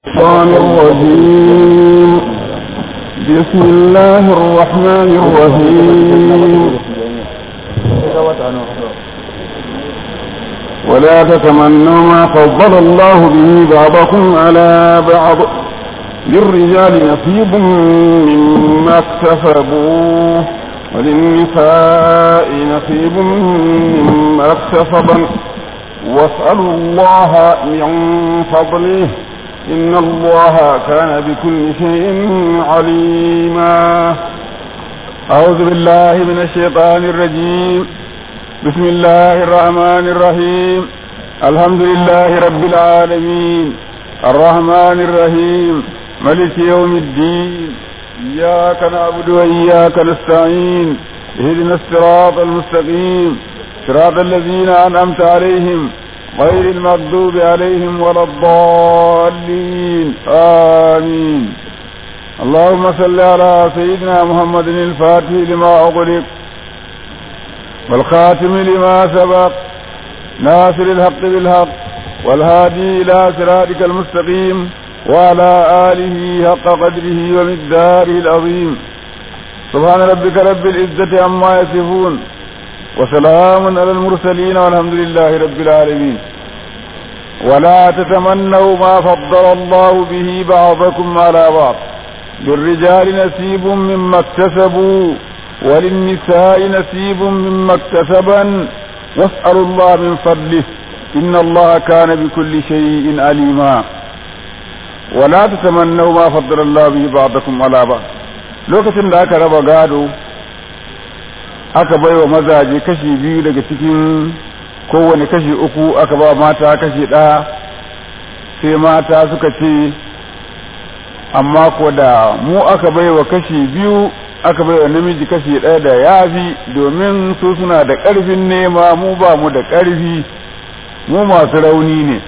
الشيطان الرجيم بسم الله الرحمن الرحيم ولا تتمنوا ما فضل الله به بعضكم على بعض للرجال نصيب مما اكتسبوا وللنساء نصيب مما اكتسبن واسألوا الله من فضله إن الله كان بكل شيء عليما أعوذ بالله من الشيطان الرجيم بسم الله الرحمن الرحيم الحمد لله رب العالمين الرحمن الرحيم ملك يوم الدين إياك نعبد وإياك نستعين اهدنا الصراط المستقيم صراط الذين أنعمت عليهم غير المغضوب عليهم ولا الضالين آمين اللهم صل على سيدنا محمد الفاتح لما أغلق والخاتم لما سبق ناصر الحق بالحق والهادي إلى صراطك المستقيم وعلى آله حق قدره ومقداره العظيم سبحان ربك رب العزة عما يصفون وسلام على المرسلين والحمد لله رب العالمين ولا تتمنوا ما فضل الله به بعضكم على بعض للرجال نسيب مما اكتسبوا وللنساء نسيب مما اكتسبن واسألوا الله من فضله إن الله كان بكل شيء عليما ولا تتمنوا ما فضل الله به بعضكم على بعض lokacin da aka raba gado aka bai wa mazaje kashi biyu daga cikin kowane kashi uku aka ba mata kashi ɗaya sai mata suka ce amma ko da mu aka bai wa kashi biyu aka bai wa namiji kashi ɗaya da yafi domin su suna da ƙarfin nema mu ba mu da ƙarfi mu masu rauni ne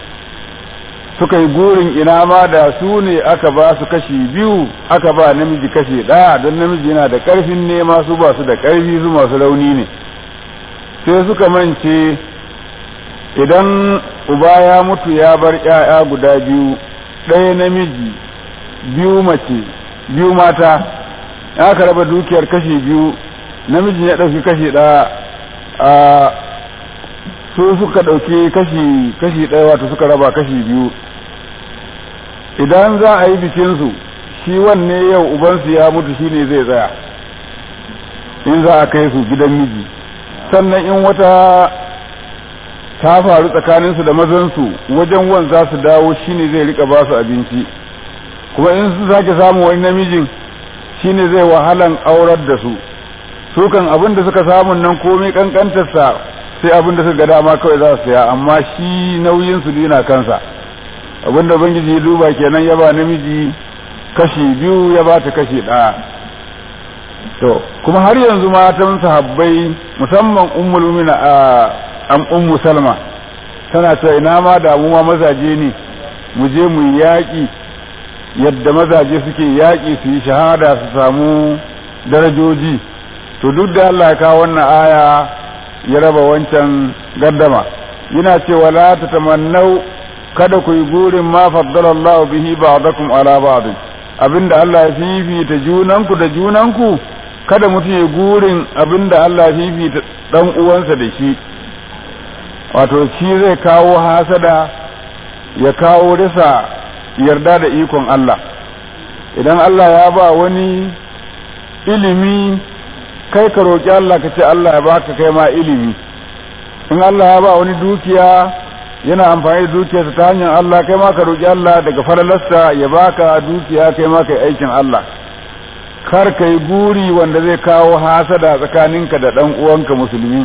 suka yi gurin ina ma da su ne aka ba su kashi biyu aka ba namiji kashi ɗaya don namiji yana da ƙarfin nema su ba su da ƙarfi su masu rauni ne sai suka mance idan uba ya mutu ya bar ‘ya'ya guda biyu ɗaya namiji biyu mace biyu mata aka raba dukiyar kashi biyu namijin ya ɗauki kashi ɗaya a su suka ɗauki kashi kashi ɗaya wato suka raba kashi biyu idan za a yi bikinsu shi wanne yau ubansu ya mutu shi ne zai tsaya in za a kai su gidan miji sannan in wata ta faru tsakaninsu da mazansu wajen wan za su dawo shi ne zai rika ba su abinci kuma in su sake samun wani namijin shi ne zai wahalan aurar da su su kan abin da suka samun nan komai kankantarsa sai abin da suka ga dama kawai za su saya amma shi nauyin su yana kansa abin da ubangiji ya duba kenan ya ba namiji kashi biyu ya ba ta kashi ɗaya to kuma har yanzu matan sahabbai musamman ummul mu'mina a am ummu salma tana cewa ina ma damuwa mazaje ne mu je mu yaƙi yadda mazaje suke yaƙi su yi shahada su samu darajoji to duk da Allah ya kawo wannan aya ya raba wancan gaddama yana cewa la tatamannau kada ku yi gurin ma faddala Allah bihi ba'dakum ala ba'd abinda Allah ya fifita junanku da junanku kada mutum ya gurin abinda Allah ya fifita dan uwansa da shi wato shi zai kawo hasada ya kawo risa yarda da ikon Allah idan Allah ya ba wani ilimi kai ka roƙi Allah ka ce Allah ya baka kai ma ilimi in Allah ya ba wani dukiya yana amfani da dukiyarsa ta hanyar Allah kai ma ka roƙi Allah daga falalarsa ya baka dukiya kai ma kai aikin Allah kar ka yi guri wanda zai kawo hasada tsakaninka da ɗan uwanka musulmi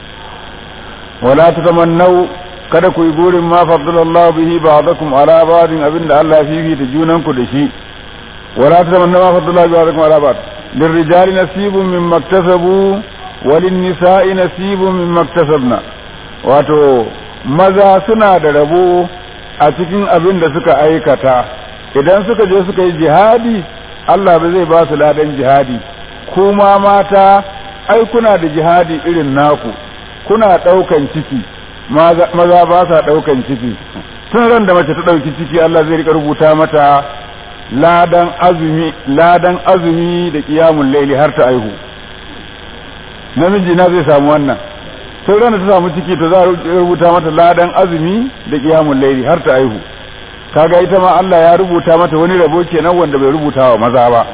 wala tatamannau kada ku yi gurin ma faddalallahu bihi ba'dakum ala ba'din abinda Allah ya fifita junanku da shi wala tatamannau ma faddalallahu bihi ba'dakum ala ba'd للرجال نصيب مما اكتسبوا وللنساء نصيب مما اكتسبنا wato maza suna da rabo a cikin abin da suka aikata idan suka je suka yi jihadi Allah ba zai ba su ladan jihadi kuma mata ai kuna da jihadi irin naku kuna ɗaukan ciki maza ba sa ɗaukan ciki tun ran da mace ta ɗauki ciki Allah zai rika rubuta mata ladan azumi ladan azumi da qiyamul laili har ta aihu namiji na zai samu wannan tun ran da ta samu ciki to za a rubuta mata ladan azumi da qiyamul laili har ta aihu kaga ita ma Allah ya rubuta mata wani rabo kenan wanda bai rubuta wa maza ba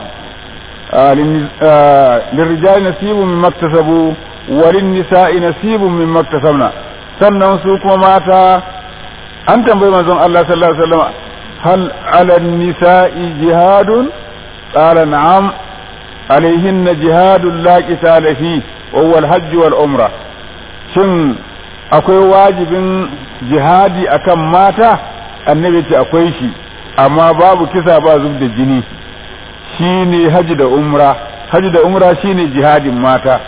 lirrijali nasibun min maktasabu walin nisa'i nasibun min maktasabna sannan su kuma mata an tambayi manzon Allah sallallahu alaihi wasallam hal ala nisa'i jihadun qala na'am alaihin jihadun la qitala fi wa huwa al-hajj wal umra shin akwai wajibin jihadi akan mata annabi ce akwai shi amma babu kisa ba zub da jini shine haji da umra haji da umra shine jihadin mata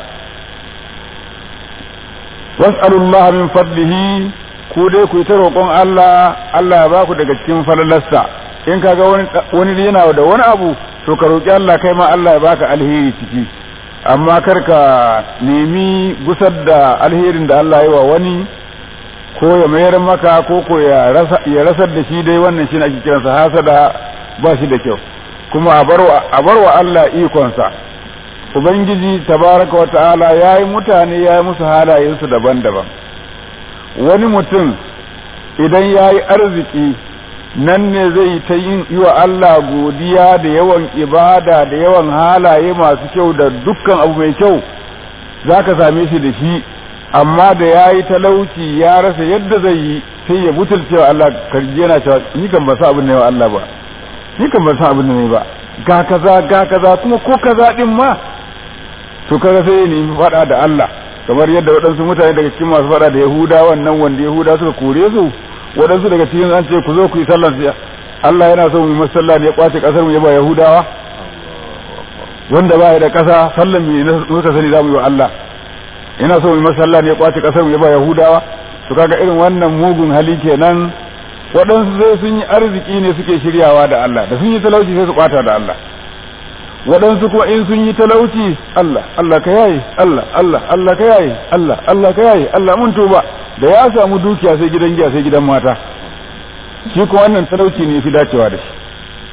was'alullah min fadlihi ku dai ku yi ta roƙon Allah Allah ya baku daga cikin falalarsa in kaga wani wani yana da wani abu to ka roƙi Allah kai ma Allah ya baka alheri ciki amma kar ka nemi gusar da alherin da Allah ya wa wani ko ya mayar maka ko ko ya rasar da shi dai wannan shi ake kiransa hasada ba shi da kyau kuma a bar wa Allah ikonsa ubangiji tabaraka wa ta'ala ya yi mutane ya yi musu halayensu daban-daban wani mutum idan ya yi arziki nan ne zai ta yin yi wa Allah godiya da yawan ibada da yawan halaye masu kyau da dukkan abu mai kyau za ka same shi da shi amma da ya yi talauci ya rasa yadda zai yi sai ya butulce wa Allah karji yana cewa ni kan ba sa abin ne wa Allah ba ni kan ba sa abin ne ba ga kaza ga kaza kuma ko kaza din ma to kaga sai ne faɗa da Allah kamar yadda waɗansu mutane daga cikin masu faɗa da Yahuda wannan wanda Yahuda suka kore su waɗansu daga cikin an ce ku zo ku yi sallar siya Allah yana so mu yi masalla ne ya kwace kasar mu ya ba Yahudawa wanda ba ya da ƙasa sallan mu muka sani za mu yi wa Allah ina so mu yi masalla ne ya kwace kasar mu ya ba Yahudawa to kaga irin wannan mugun hali kenan waɗansu sai sun yi arziki ne suke shiryawa da Allah da sun yi talauci sai su kwata da Allah waɗansu kuma in sun yi talauci Allah Allah ka yaye Allah Allah Allah ka yaye Allah Allah ka yaye Allah mun tuba da ya samu dukiya sai gidan giya sai gidan mata shi kuma wannan talauci ne fi dacewa da shi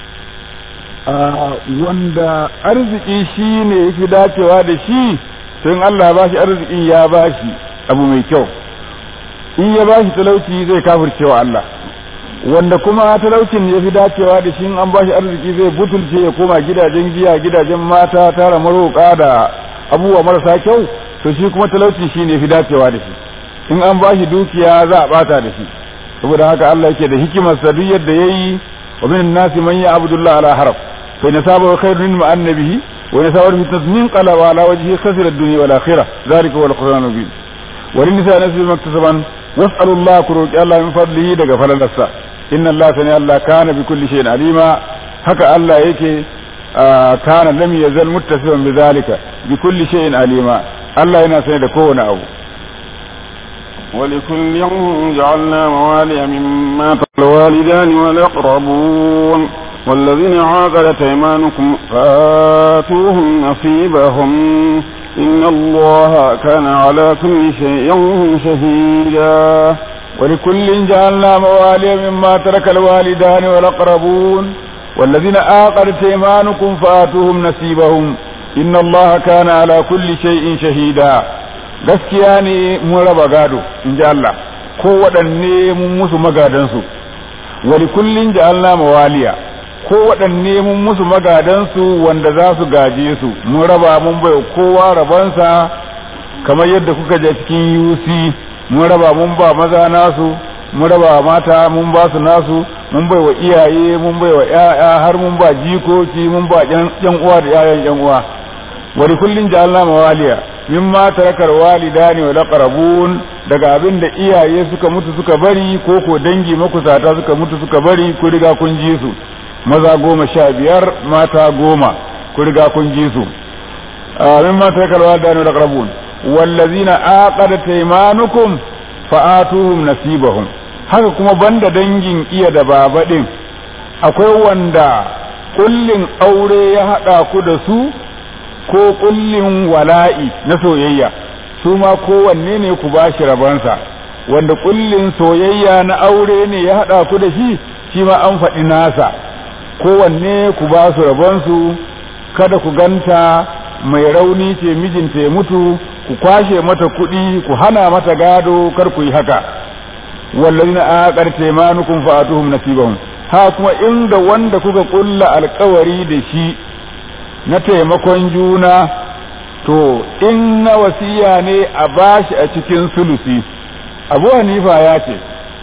wanda arziki shi ne fi dacewa da shi sai Allah ba shi arzikin ya ba shi abu mai kyau in ya ba shi talauci zai kafircewa Allah wanda kuma talaucin ya fi dacewa da shi an ba shi arziki zai butulce ya koma gidajen giya gidajen mata tara maroƙa da abubuwa marasa kyau to shi kuma talauci shi ne fi dacewa da shi in an ba shi dukiya za a bata da shi saboda haka Allah yake da hikimarsa duk yadda yayi wa min nasi man ya abdullah ala haraf fa in saba khairun min annabihi wa in saba fitnat min qalaba ala wajhi khasira ad-dunya wal akhirah zalika wal qur'an mubin wa lin nisa nasib maktasaban was'alu Allah ku roki Allah min fadlihi daga falalarsa inna Allah sani Allah kana bi kulli shay'in alima haka Allah yake kana lam yazal muttasiban bi zalika bi kulli shay'in alima Allah yana sani da kowane abu ولكل جعلنا موالي مما تقل الوالدان والأقربون والذين عاقدت أيمانكم فآتوهم نصيبهم إن الله كان على كل شيء شهيدا ولكل جعلنا موالي مما ترك الوالدان والأقربون والذين آقدت أيمانكم فآتوهم نصيبهم إن الله كان على كل شيء شهيدا gaskiya ne mun raba gado in ji Allah ko waɗanne mun musu magadansu wali kullin ja'alna mawaliya ko waɗanne mun musu magadansu wanda za su gaje su mun raba mun bai kowa rabansa kamar yadda kuka je cikin UC mun raba mun ba maza nasu mun raba mata mun ba su nasu mun bai wa iyaye mun bai wa ƴaƴa har mun ba jikoki mun ba ƴan uwa da ƴaƴan ƴan uwa wali kullin ja'alna mawaliya mimma tarakar walidani wal aqrabun daga abin da iyaye suka mutu suka bari ko ko dangi makusata suka mutu suka bari ku riga kun ji su maza goma sha biyar mata goma ku riga kun ji su mimma tarakar walidani wal aqrabun wallazina aqadat aymanukum fa'atuhum nasibahum haka kuma banda dangin iya da baba din akwai wanda kullin aure ya hada ku da su ko kullin wala'i na soyayya su ma kowanne ne ku ba shi rabansa wanda kullin soyayya na aure ne ya haɗa ku da shi shi ma an faɗi nasa kowanne ku ba su rabonsu kada ku ganta mai rauni ce mijinta ya mutu ku kwashe mata kuɗi ku hana mata gado kar ku yi haka wallazina aqar taymanukum fa'atuhum nasibahum ha kuma inda wanda kuka kulla alkawari da shi na taimakon juna to in na wasiya ne a bashi a cikin sulusi abu hanifa ya ce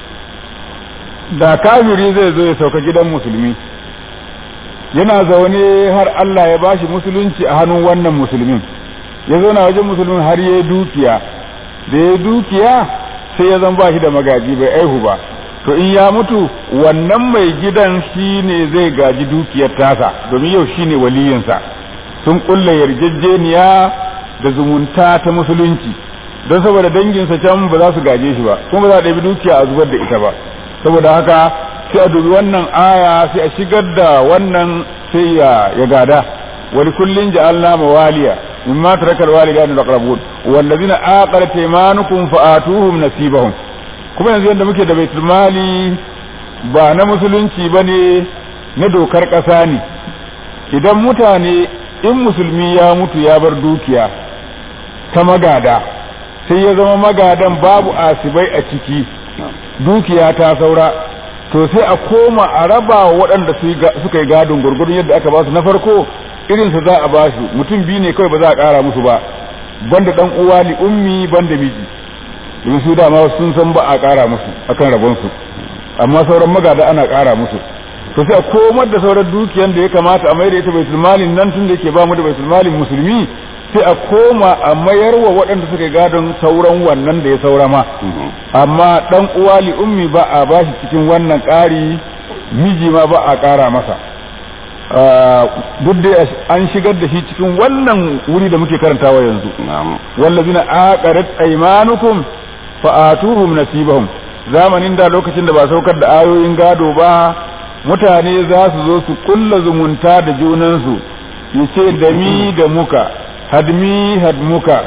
da kafiri zai zo ya sauka gidan musulmi yana zaune har Allah ya bashi musulunci a hannun wannan musulmin ya zauna wajen musulmin har ya dukiya da ya dukiya sai ya zan bashi da magaji bai aihu ba to in ya mutu wannan mai gidan shi ne zai gaji dukiyar tasa domin yau shi ne waliyinsa sun kulla yarjejeniya da zumunta ta musulunci don saboda danginsa can ba za su gaje shi ba kuma ba za a ɗabi dukiya a zubar da ita ba saboda haka sai a dubi wannan aya sai a shigar da wannan sai ya gada wani kullun ja'alna mawaliya mimma tarakal walidani wal aqrabun wallazina aqarat aymanukum fa'atuhum nasibahum kuma yanzu yadda muke da baitul mali ba na musulunci bane na dokar ƙasa ne idan mutane in musulmi ya mutu ya bar dukiya ta magada sai ya zama magadan babu asibai a ciki dukiya ta saura to sai a koma a raba waɗanda suka yi gadon gurgurun yadda aka ba su na farko irinsa za a ba su mutum biyu ne kawai ba za a ƙara musu ba banda ɗan uwa li ummi banda miji domin su dama sun san ba a ƙara musu akan rabonsu amma sauran magada ana ƙara musu to sai a komar da sauran dukiyan da ya kamata a mai da ita baitul malin nan tun da yake ba mu da baitul malin musulmi sai a koma a mayar wa waɗanda suka gadon sauran wannan da ya saura ma amma ɗan uwa li ummi ba a bashi cikin wannan ƙari miji ma ba a ƙara masa duk da an shigar da shi cikin wannan wuri da muke karantawa yanzu wallazina aqarat aymanukum fa'atuhum nasibahum zamanin da lokacin da ba saukar da ayoyin gado ba mutane za su zo su kulla zumunta da junansu yace da mi da muka hadmi hadmuka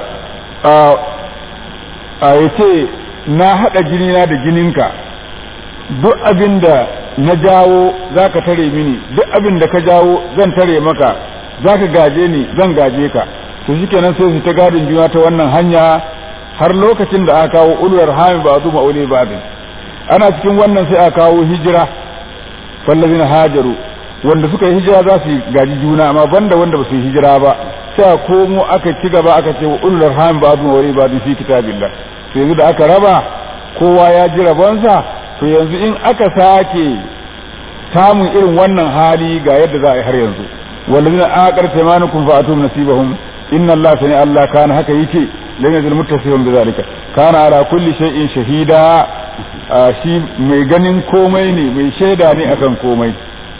a yace na haɗa jinina da jininka duk abin da na jawo za ka tare mini duk abin da ka jawo zan tare maka za ka gaje ni zan gaje ka to shikenan sai su ta gadin juna ta wannan hanya har lokacin da aka kawo ulwar hami ba zu ma'ule ba ana cikin wannan sai aka kawo hijira wallazina hajaru wanda suka yi hijira za su gaji juna amma banda wanda ba su yi hijira ba sai a komo aka ci gaba aka ce wa ulul arham ba'd wa wari ba'd fi kitabillah to yanzu da aka raba kowa ya ji rabonsa to yanzu in aka sake samun irin wannan hali ga yadda za a yi har yanzu wallazina aqar taymanukum fa atum nasibahum inna allaha sani allah kana haka yake lam yazil muttasifan bi zalika kana ala kulli shay'in shahida shi mai ganin komai ne mai shaida ne akan komai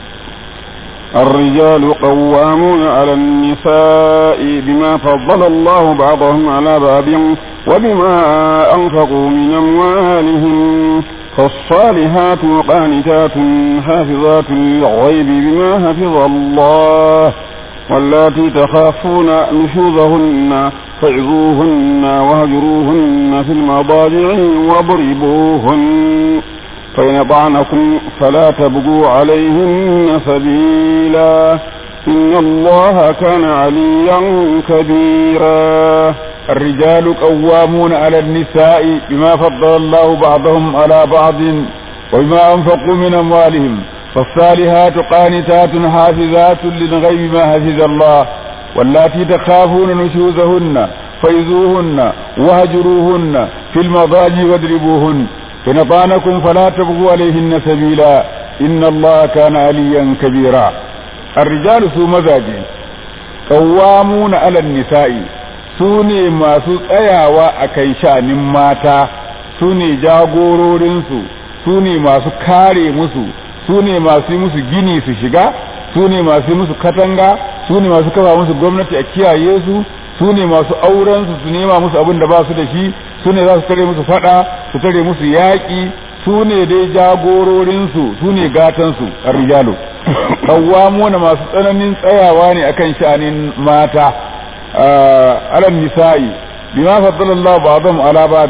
الرجال قوامون على النساء بما فضل الله بعضهم على بعض وبما أنفقوا من أموالهم فالصالحات قانتات حافظات للغيب بما حفظ الله واللاتي تخافون نشوزهن فعظوهن واهجروهن في المضاجع واضربوهن فإن طعنكم فلا تبقوا عليهن سبيلا إن الله كان عليا كبيرا الرجال قوامون على النساء بما فضل الله بعضهم على بعض وبما أنفقوا من أموالهم فالصالحات قانتات حافظات للغيب ما حفظ الله واللاتي تخافون نشوزهن فإذوهن وهجروهن في المضاجع واضربوهن فإن طعنكم فلا تبغوا عليهن سبيلا إن الله كان عليا كبيرا الرجال سو مزاجي قوامون على النساء سوني ما سو تsayawa a kai shanin mata su ne jagororinsu su ne masu kare musu su ne masu yi musu gini su shiga su ne masu yi musu katanga su ne masu kafa musu gwamnati a kiyaye su su ne masu auren su su nema musu abin da ba su da shi su ne za su tare musu fada su tare musu yaƙi su ne dai jagororinsu su ne gatansu a rijalu na masu tsananin tsayawa ne akan sha'anin mata alal nisa'i bima faddala Allah ba'dhum ala ba'd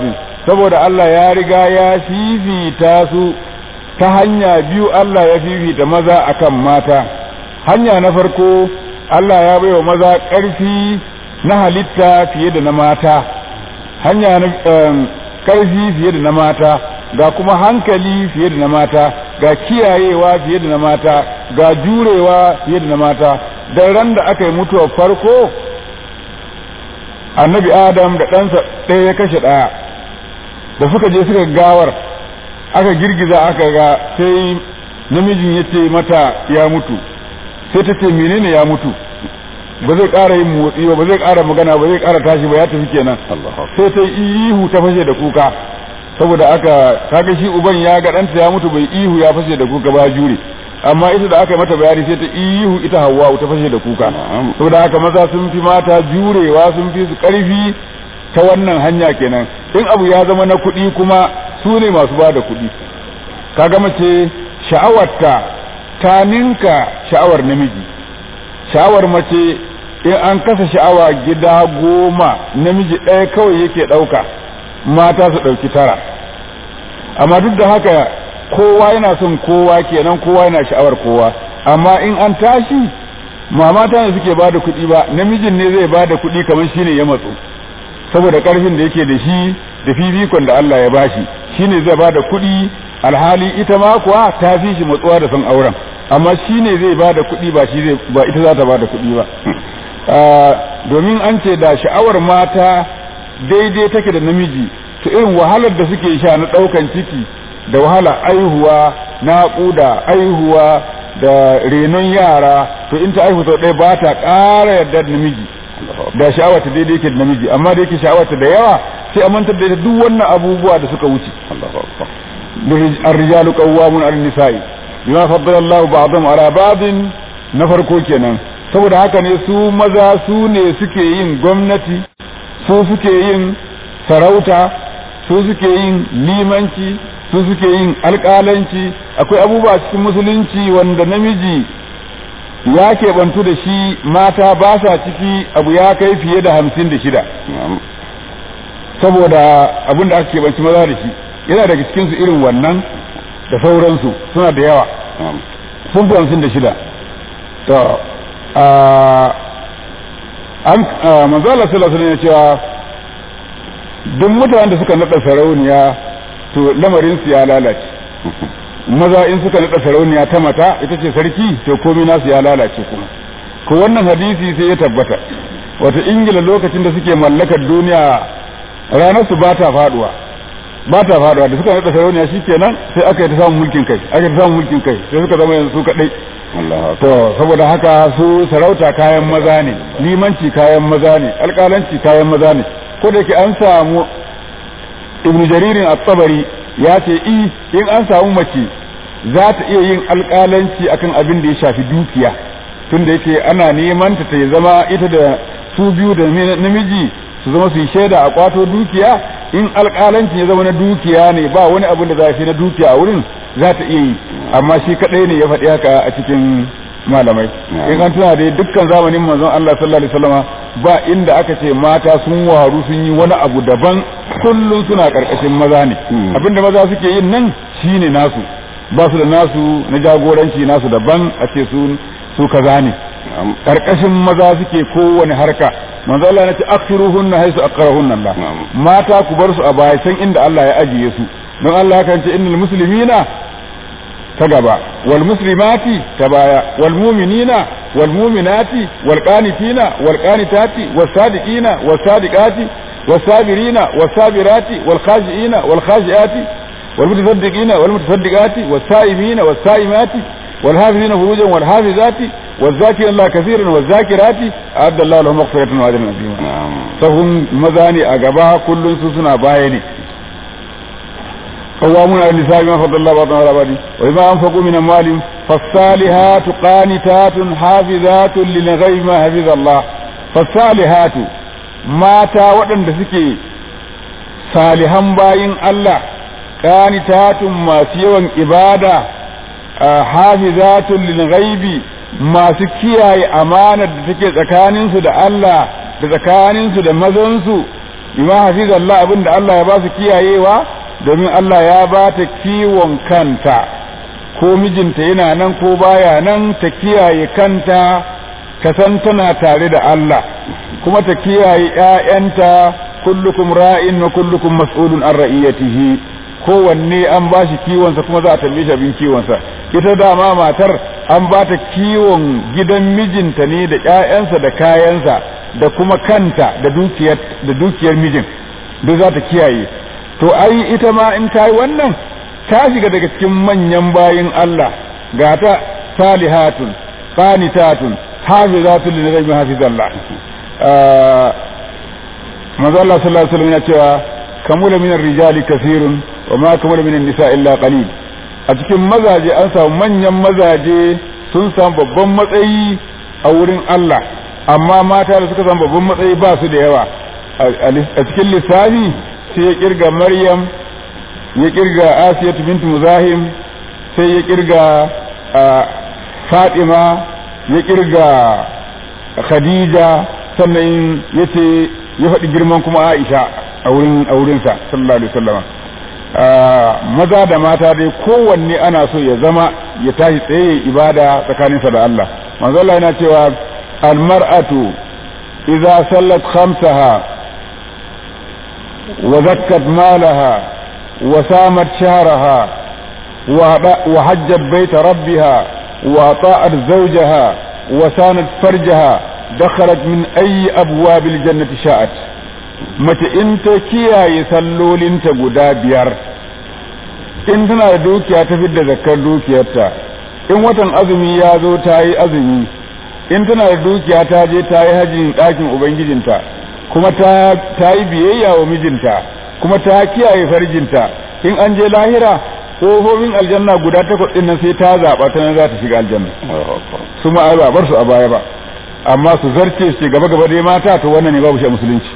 saboda Allah ya riga ya fifita su ta hanya biyu Allah ya fifita maza akan mata hanya na farko Allah ya baiwa maza ƙarfi na halitta fiye da na mata hanya na ƙarfi fiye da na mata ga kuma hankali fiye da na mata ga kiyayewa fiye da na mata ga jurewa fiye da na mata da ran da aka yi mutuwar farko annabi adam da ɗansa ɗaya ya kashe ɗaya da suka je suka gawar aka girgiza aka ga sai namijin ya ce mata ya mutu sai ta ce menene ya mutu ba zai ƙara yin motsi ba ba zai ƙara magana ba zai ƙara tashi ba ya tafi kenan sai ta ihu ta fashe da kuka saboda aka kaga shi uban ya ga ɗanta ya mutu bai ihu ya fashe da kuka ba jure amma ita da aka yi mata bayani sai ta ihu ita hawa ta fashe da kuka saboda haka maza sun fi mata jurewa sun fi su ƙarfi ta wannan hanya kenan in abu ya zama na kuɗi kuma su ne masu ba da kuɗi kaga mace sha'awarta ta ninka sha'awar namiji sha'awar mace in an kasa sha'awa gida goma namiji ɗaya kawai yake ɗauka mata su ɗauki tara amma duk da haka kowa yana son kowa kenan kowa yana sha'awar kowa amma in an tashi ma mata ne suke bada kuɗi ba namijin ne zai bada kuɗi kamar shine ya matsu saboda ƙarfin da yake da shi da fifikon da Allah ya bashi shine zai bada kuɗi alhali ita ma kuwa ta fi shi matsuwa da son auren amma shine zai bada kuɗi ba shi zai ba ita za ta bada kuɗi ba domin an ce da sha'awar mata daidai take da namiji to irin wahalar da suke sha na ɗaukan ciki da wahala aihuwa naƙuda aihuwa da renon yara to in ta aihu sau ɗaya ba ta ƙara yarda da namiji da sha'awarta daidai yake da namiji amma da yake sha'awarta da yawa sai a mantar da ita duk wannan abubuwa da suka wuce الرجال قوامون على النساء بما فضل الله بعضهم على بعض na farko kenan saboda haka ne su maza su ne suke yin gwamnati su suke yin sarauta su suke yin limanci su suke yin alƙalanci akwai abubuwa cikin musulunci wanda namiji ya keɓantu da shi mata ba sa ciki abu ya kai fiye da hamsin da shida saboda abin da aka keɓanci maza da shi yana daga cikinsu irin wannan da sauransu suna da yawa sun fi hamsin da shida to an manzo Allah sallallahu alaihi ya cewa duk mutanen da suka naɗa sarauniya to lamarin su ya lalace maza in suka naɗa sarauniya ta mata ita ce sarki to komai nasu ya lalace kuma ko wannan hadisi sai ya tabbata wata ingila lokacin da suke mallakar duniya ranar su ba ta faduwa ba ta faduwa da suka naɗa sarauniya shikenan sai aka yi ta samun mulkin kai aka yi ta samun mulkin kai sai suka zama yanzu su kadai to saboda haka su sarauta kayan maza ne limanci kayan maza ne alƙalanci kayan maza ne ko da ke an samu ibnu jaririn at-tabari ya ce i in an samu mace za ta iya yin alƙalanci akan abin da ya shafi dukiya tunda yake ana neman ta ta zama ita da su biyu da namiji su zama su yi shaida a kwato dukiya in alƙalanci ya zama na dukiya ne ba wani abin da za a na dukiya a wurin za ta iya yi amma shi kaɗai ne ya faɗi haka a cikin malamai in an tuna dai dukkan zamanin manzon Allah sallallahu alaihi wasallama ba inda aka ce mata sun waru sun yi wani abu daban kullum suna karkashin maza ne abinda maza suke yin nan shine nasu ba su da nasu na jagoranci nasu daban a ce su su kaza ne karkashin maza suke kowane harka manzo Allah ya ce akhiruhunna haisu aqrahunna Allah mata ku bar su a baya san inda Allah ya ajiye su don Allah ya kance innal muslimina ta gaba wal muslimati ta baya wal mu'minina wal mu'minati wal qanitina wal qanitati was sadiqina was sadiqati was sabirina was sabirati wal khashiina wal khashiati wal mutasaddiqina wal mutasaddiqati was saimina was saimati wal hafizina furujan wal hafizati والذاكرين الله كثيرا والذاكرات أعد الله لهم مغفرة وأجرا عظيما فهم مزاني أجابا كل سوسنا بايني قوامون على النساء بما فضل الله بعضهم على بعض وبما أنفقوا من أموالهم فالصالحات قانتات حافظات للغيب ما حفظ الله فالصالحات ماتا ودن سكي صالحا باين الله قانتات ما سيوان إبادة حافظات للغيب masu kiyaye amanar da take tsakaninsu da Allah da tsakaninsu da mazansu bima hafizallah abinda Allah ya ba su kiyayewa domin Allah ya ba ta kiwon kanta ko mijinta yana nan ko baya nan ta kiyaye kanta ta san tana tare da Allah kuma ta kiyaye ƴaƴanta kullukum ra'in wa kullukum mas'ulun an ra'iyatihi kowanne an ba shi kiwonsa kuma za a tambaye shi abin kiwonsa ita dama matar an ba ta kiwon gidan mijinta ne da ƴaƴansa da kayansa da kuma kanta da dukiyar da dukiyar mijin duk za ta kiyaye to ai ita ma in ta yi wannan ta shiga daga cikin manyan bayin Allah ga ta salihatun qanitatun hafizatun lil ghaibi hafizallah manzo Allah sallallahu alaihi wasallam ya cewa kamula minar rijali kasirun wa ma kamula minan nisa illa qalil a cikin mazaje an samu manyan mazaje sun samu babban matsayi a wurin Allah amma mata da suka samu babban matsayi ba su da yawa a cikin lissafi sai ya kirga Maryam ya kirga Asiyatu bintu Muzahim sai ya kirga Fatima ya kirga Khadija sannan yace ya faɗi girman kuma Aisha a wurin a wurinsa sallallahu alaihi wasallam maza da mata dai kowanne ana so ya zama ya tashi tsaye ibada tsakaninsa da Allah manzo Allah yana cewa almar'atu idza sallat khamsaha wa zakkat malaha wa samat shahraha wa hajjat bayta rabbiha wa ta'at zawjaha wa sanat farjaha dakhalat min ayi abwabil jannati sha'at mace in ta kiyaye sallolinta guda biyar in tana da dukiya ta fidda zakkar dukiyarta in watan azumi ya zo ta yi azumi in tana da dukiya ta je ta yi hajjin ɗakin ubangijinta kuma ta yi biyayya wa mijinta kuma ta kiyaye farjinta in an je lahira kofofin aljanna guda takwas ɗin nan sai ta zaɓa ta nan za ta shiga aljanna su ma ba bar su a baya ba amma su zarce su gaba gaba dai mata to wannan ne babu shi a musulunci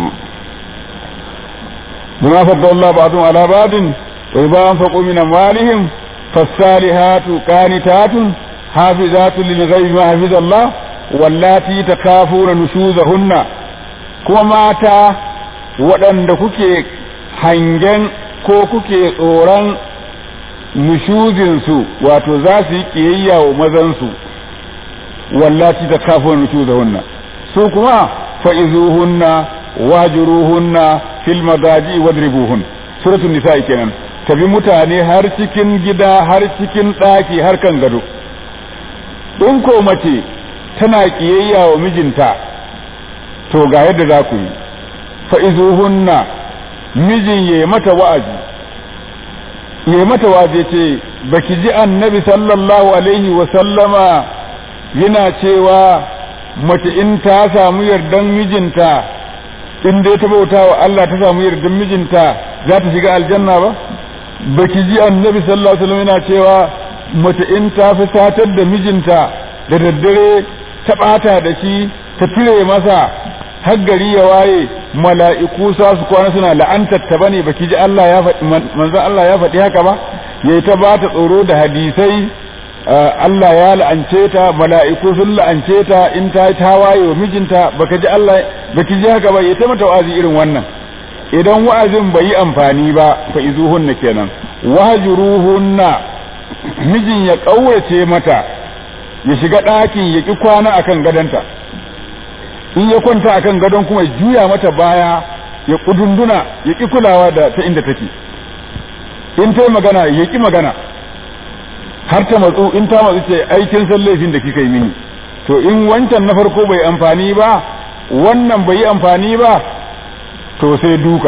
bima fadda Allah ba'dhum ala ba'din wa idza anfaqu min amwalihim fasalihatu qanitatun hafizatu lil ghaibi ma hafiza Allah wallati takafuna nushuzahunna kuma mata waɗanda kuke hangen ko kuke tsoron nushuzinsu wato za su yi ƙiyayya wa mazansu wallati ta kafin nusuzahunna su kuma fa'izuhunna wajiruhunna fil madaji wadribuhun suratul nisa'i kenan tabi mutane har cikin gida har cikin ɗaki har kan gado in ko mace tana ƙiyayya wa mijinta to ga yadda za ku yi fa'izuhunna mijin ya mata wa'azi ya mata wa'azi ce baki ji annabi sallallahu alaihi wa sallama yana cewa mace in ta samu yardan mijinta in dai ta bauta wa Allah ta samu yardan mijinta za ta shiga aljanna ba baki ji annabi sallallahu alaihi wa sallam yana cewa mace in ta fi satar da mijinta da daddare ta ɓata da shi ta cire masa har gari ya waye mala'iku sa su kwana suna la'antar ta bane baki ji Allah ya faɗi manzon Allah ya faɗi haka ba yayi ta ba ta tsoro da hadisai Allah ya la'ance ta mala'iku sun la'ance ta in ta ta waye wa mijinta baka ji Allah baki ji haka ba yayi ta mata wa'azi irin wannan idan wa'azin bai yi amfani ba fa izuhunna kenan wahjuruhunna mijin ya kaurace mata ya shiga ɗakin ya ki kwana akan gadonta in ya kwanta akan gadon kuma ya juya mata baya ya kudunduna ya ki kulawa da ta inda take in ta magana ya ki magana har ta matsu in ta matsu ce aikin san laifin da kika yi mini to in wancan na farko bai amfani ba wannan bai yi amfani ba to sai duka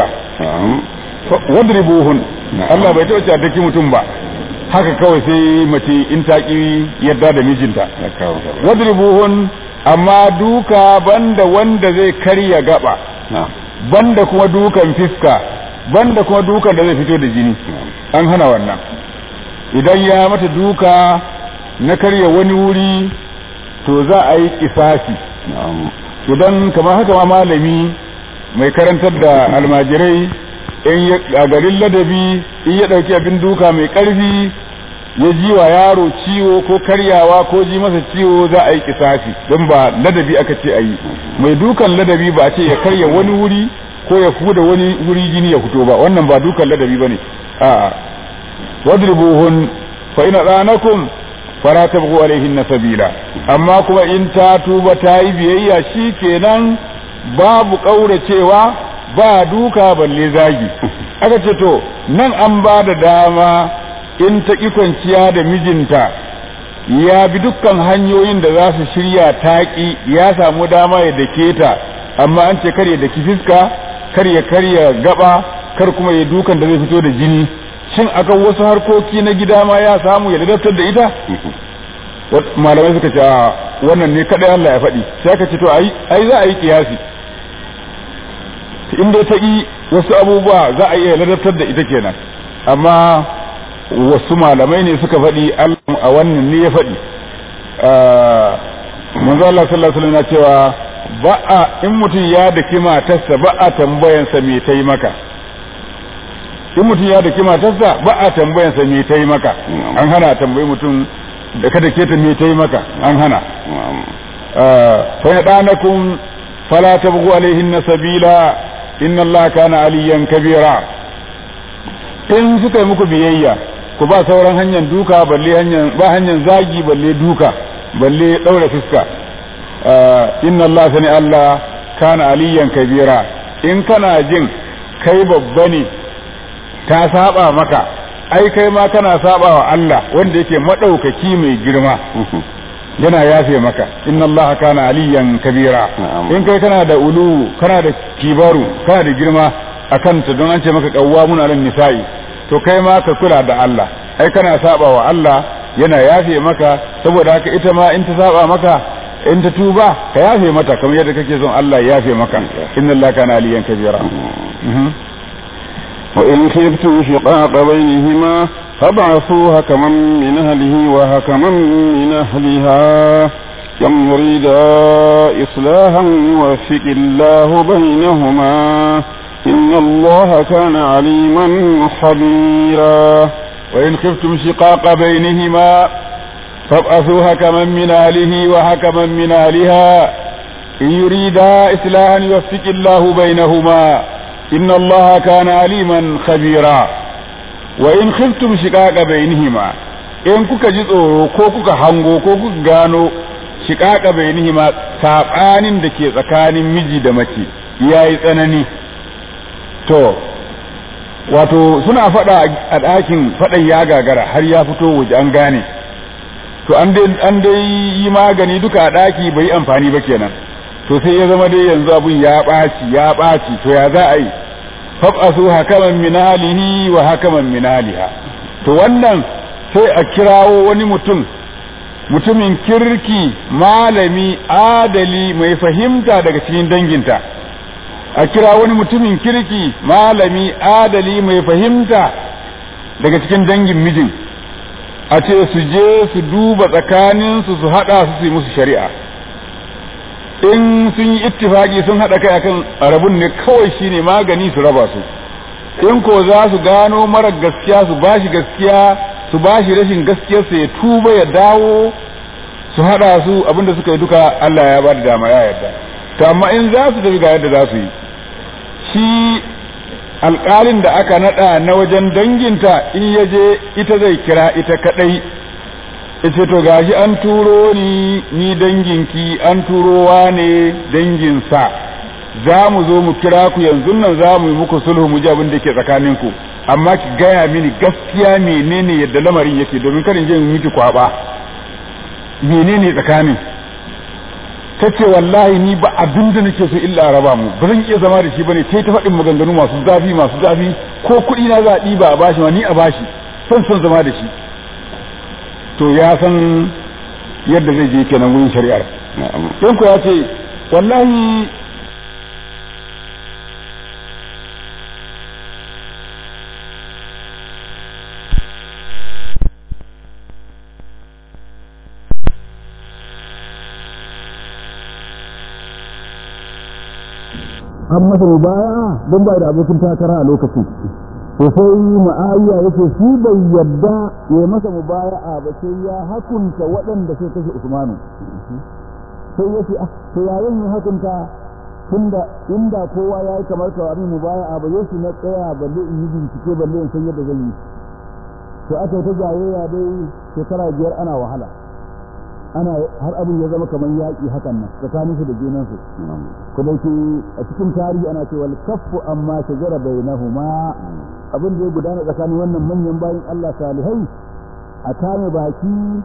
wadribuhun Allah bai taɓa cataki mutum ba haka kawai sai mace in ta ki yadda da mijinta wadribuhun amma duka banda wanda zai karya gaba banda kuma dukan fiska banda kuma dukan da zai fito da jini an hana wannan idan ya mata duka na karya wani wuri to za a yi kisasi idan kamar haka ma malami mai karantar da almajirai a garin ladabi in ya ɗauki abin duka mai ƙarfi ya ji wa yaro ciwo ko karyawa ko ji masa ciwo za a yi kisasi don ba ladabi aka ce a yi mai dukan ladabi ba a ce ya karya wani wuri ko ya kuda wani wuri jini ya fito ba wannan ba dukan ladabi bane a'a wadribuhun fa ina danakum fara tabghu alaihin sabila amma kuma in ta tuba ta yi biyayya shikenan babu kauracewa ba duka balle zagi aka ce to nan an ba da dama in ta ƙi kwanciya da mijinta ya bi dukkan hanyoyin da za su shirya taƙi ya samu dama ya dake ta amma an ce kar ya daki fiska kar ya karya gaba kar kuma ya dukan da zai fito da jini shin akan wasu harkoki na gida ma ya samu ya ladabtar da ita malamai suka ce wannan ne kadai Allah ya faɗi sai aka ce to ai ai za a yi kiyasi in dai ta yi wasu abubuwa za a iya ladabtar da ita kenan amma wasu malamai ne suka faɗi a wannan ne ya faɗi manzo Allah sallallahu alaihi wasallam cewa ba a in mutum ya daki matarsa ba a tambayansa me ta yi maka in mutum ya daki matarsa ba a tambayansa me ta yi maka an hana tambayi mutum da kada ke ta me ta yi maka an hana fa yadanakum fala tabghu alaihin sabila inna Allah kana aliyan kabira in suka yi muku biyayya ku ba sauran hanyar duka balle hanyar ba hanyar zagi balle duka balle daura fuska inna Allah sani Allah kana aliyan kabira in kana jin kai babba ne ta saba maka ai kai ma kana saba wa Allah wanda yake madaukaki mai girma yana yafe maka inna Allah kana aliyan kabira in kai kana da ulu kana da kibaru kana da girma akan ta don an ce maka qawwamun alal nisa'i to kai ma ka kula da Allah ai kana saba wa Allah yana yafe maka saboda haka ita ma in ta saba maka in ta tuba ka yafe mata kamar yadda kake son Allah ya yafe maka inna Allah kana aliyan kabira وإن خفتم شقاق بينهما فابعثوا هكما من أهله وهكما من أهلها كم يريدا إصلاحا يوفق الله بينهما إن الله كان عليما خبيرا وإن خفتم شقاق بينهما فابعثوا هكما من أهله وهكما من أهلها إن يريدا إصلاحا يوفق الله بينهما إن الله كان عليما خبيرا وإن خفتم شقاق بينهما in kuka ji tsoro ko kuka hango ko kuka gano shiƙaƙa bainihima saɓanin da ke tsakanin miji da mace ya yi tsanani to wato suna faɗa a ɗakin faɗan ya gagara har ya fito waje an gane to an dai yi magani duka a ɗaki bai yi amfani ba kenan to sai ya zama dai yanzu abun ya ɓaci ya ɓaci to ya za a yi fab'asu hakaman min halihi wa hakaman min haliha to wannan sai a kirawo wani mutum mutumin kirki malami adali mai fahimta daga cikin danginta a kira wani mutumin kirki malami adali mai fahimta daga cikin dangin mijin a ce su je su duba tsakaninsu su haɗa su su yi musu shari'a in sun yi ittifaki sun haɗa kai akan rabun ne kawai shine magani su raba su in ko za su gano mara gaskiya su bashi gaskiya su bashi rashin gaskiyarsa ya tuba ya dawo su haɗa su abinda suka yi duka Allah ya ba da dama ya yarda to amma in za su tafi ga yadda za su yi shi alƙalin da aka naɗa na wajen danginta in ya je ita zai kira ita kaɗai ita to gashi an turo ni ni danginki an turowa ne danginsa za mu zo mu kira ku yanzu nan za mu yi muku sulhu mu ji abin da ke tsakaninku amma ki gaya mini gaskiya menene yadda lamarin yake domin karin je miki kwaba menene tsakanin ta ce wallahi ni ba abin da nake so illa raba mu ba zan iya zama da shi bane sai ta faɗin maganganu masu zafi masu zafi ko kuɗi na za a ɗiba a bashi ma ni a bashi son son zama da shi to ya san yadda zai je kenan wurin shari'ar don ku ya ce wallahi an masa mubaya don bai da abokin takara a lokacin to sai ma'awiya yake shi bai yadda ya masa mubaya'a ba sai ya hakunta waɗanda sai kashe usmanu sai yace ah to yayin ya hakunta tunda inda kowa ya yi kamar ka abin mu baya a ba yau na tsaya balle in yi bincike balle in san yadda zan yi to aka yi ta jayayya dai shekara biyar ana wahala ana har abin ya zama kamar yaƙi hakan nan tsakanin su da junan su ko da ke a cikin tarihi ana cewa kaffu amma shajara bainahuma abin da ya gudana tsakanin wannan manyan bayin Allah salihai a kame baki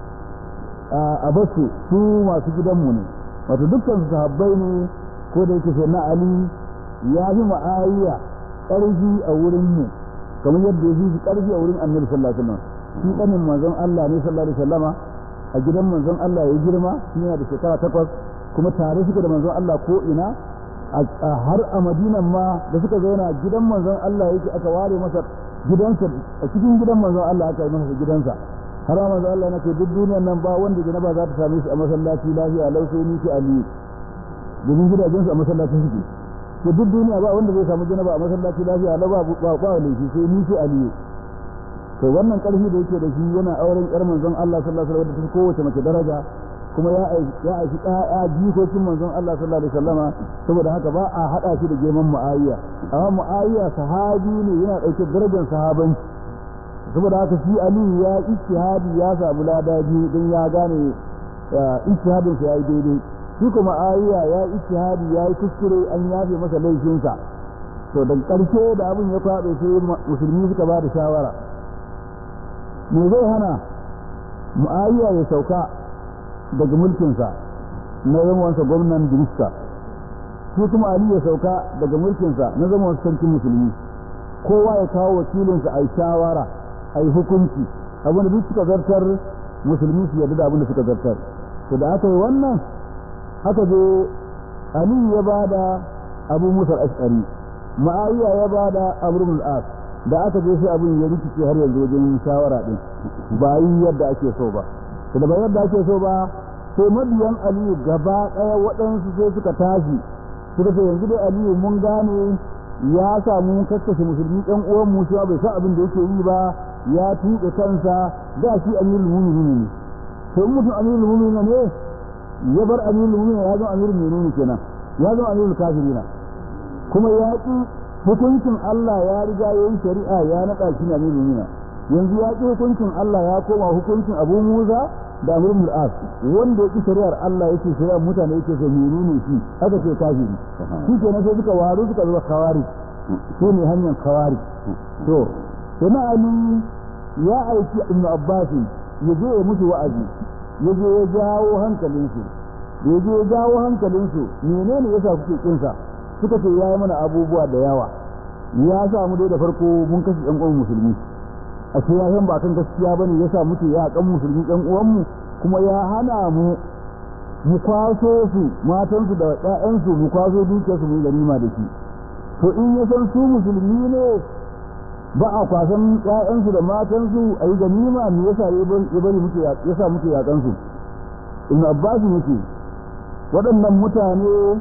a basu su masu gidanmu ne wato dukkan su sahabbai ne ko da yake sai na Ali ya fi ma'ayya ƙarfi a wurin mu kamar yadda ya fi ƙarfi a wurin Annabi sallallahu alaihi wasallam shi kanin manzon Allah ne sallallahu alaihi wasallama a gidan manzon Allah ya girma shi yana da shekara takwas kuma tare suka da manzon Allah ko ina har a Madinan ma da suka zauna gidan manzon Allah yake aka ware masa gidansa a cikin gidan manzon Allah aka yi masa gidansa har ma manzon Allah na ce duk duniyar nan ba wanda janaba za ta same shi a masallaci lafiya lau sai ni ki aliyu domin gidajensu a masallaci suke to duk duniya ba wanda zai samu janaba a masallaci lafiya lau ba ba ba laifi sai ni ki aliyu to wannan karfi da yake da shi yana auren yar manzon Allah sallallahu alaihi wasallam da kowace mace daraja kuma ya ya aiki ya jikokin manzon Allah sallallahu alaihi wasallama saboda haka ba a hada shi da geman muawiya amma muawiya sahabi ne yana dauke darajar sahabanci saboda haka shi Ali ya ijtihadi ya samu lada biyu don ya gane ijtihadin sa yayi daidai shi kuma Muawiya ya ijtihadi ya yi kuskure an yafe masa laifinsa to da karshe da abin ya kwabe sai musulmi suka ba da shawara me zai hana Muawiya ya sauka daga mulkinsa na zamansa gwamnan Dirista shi kuma Ali ya sauka daga mulkinsa na zamansa sarkin musulmi kowa ya kawo wakilinsa a yi shawara a yi hukunci abin da duk suka zartar musulmi su yarda da abin da suka zartar to da aka yi wannan aka je Ali ya ba da Abu Musa al-Ash'ari Ma'awiya ya ba da Amr ibn al-As da aka je sai abin ya rikice har yanzu wajen shawara din ba yi yadda ake so ba to da ba yadda ake so ba sai mabiyan Aliyu gaba ɗaya waɗansu sai suka tashi suka ce yanzu dai Aliyu mun gane ya samu kakkashe musulmi ɗan uwan mu cewa bai san abin da yake yi ba ya tuɓe kansa da shi amirul mu'minin ne to in mutum amirul mu'minin ne ya bar amirul mu'minin ya zama amirul mu'minin kenan ya zama amirul kafirina kuma ya ki hukuncin Allah ya riga ya yi shari'a ya naɗa shi amirul mu'minin yanzu ya ki hukuncin Allah ya koma hukuncin Abu Musa da Amr ibn al-As wanda ya ki shari'ar Allah yake shari'ar mutane yake so menene shi haka ce kafiri shi kenan sai suka waru suka zama kawari su ne hanyar kawari to sai na Ali ya aiki Ibn Abbas ya je ya musu wa'azi ya je ya jawo hankalinsu da ya je ya jawo hankalinsu menene yasa kuke kinsa suka ce yayi mana abubuwa da yawa ya sa mu dai da farko mun kashe ɗan uwan musulmi a ce ya ba kan gaskiya bane ya sa muke ya kan musulmi ɗan uwanmu kuma ya hana mu mu kwaso su matansu da ƴaƴansu mu kwaso dukiyarsu mu ganima da shi to in ya san su musulmi ne ba a kwasan ƴaƴansu da matansu a yi ganima me yasa ya bari muke ya sa muke yaƙan su ibn abbas yake waɗannan mutane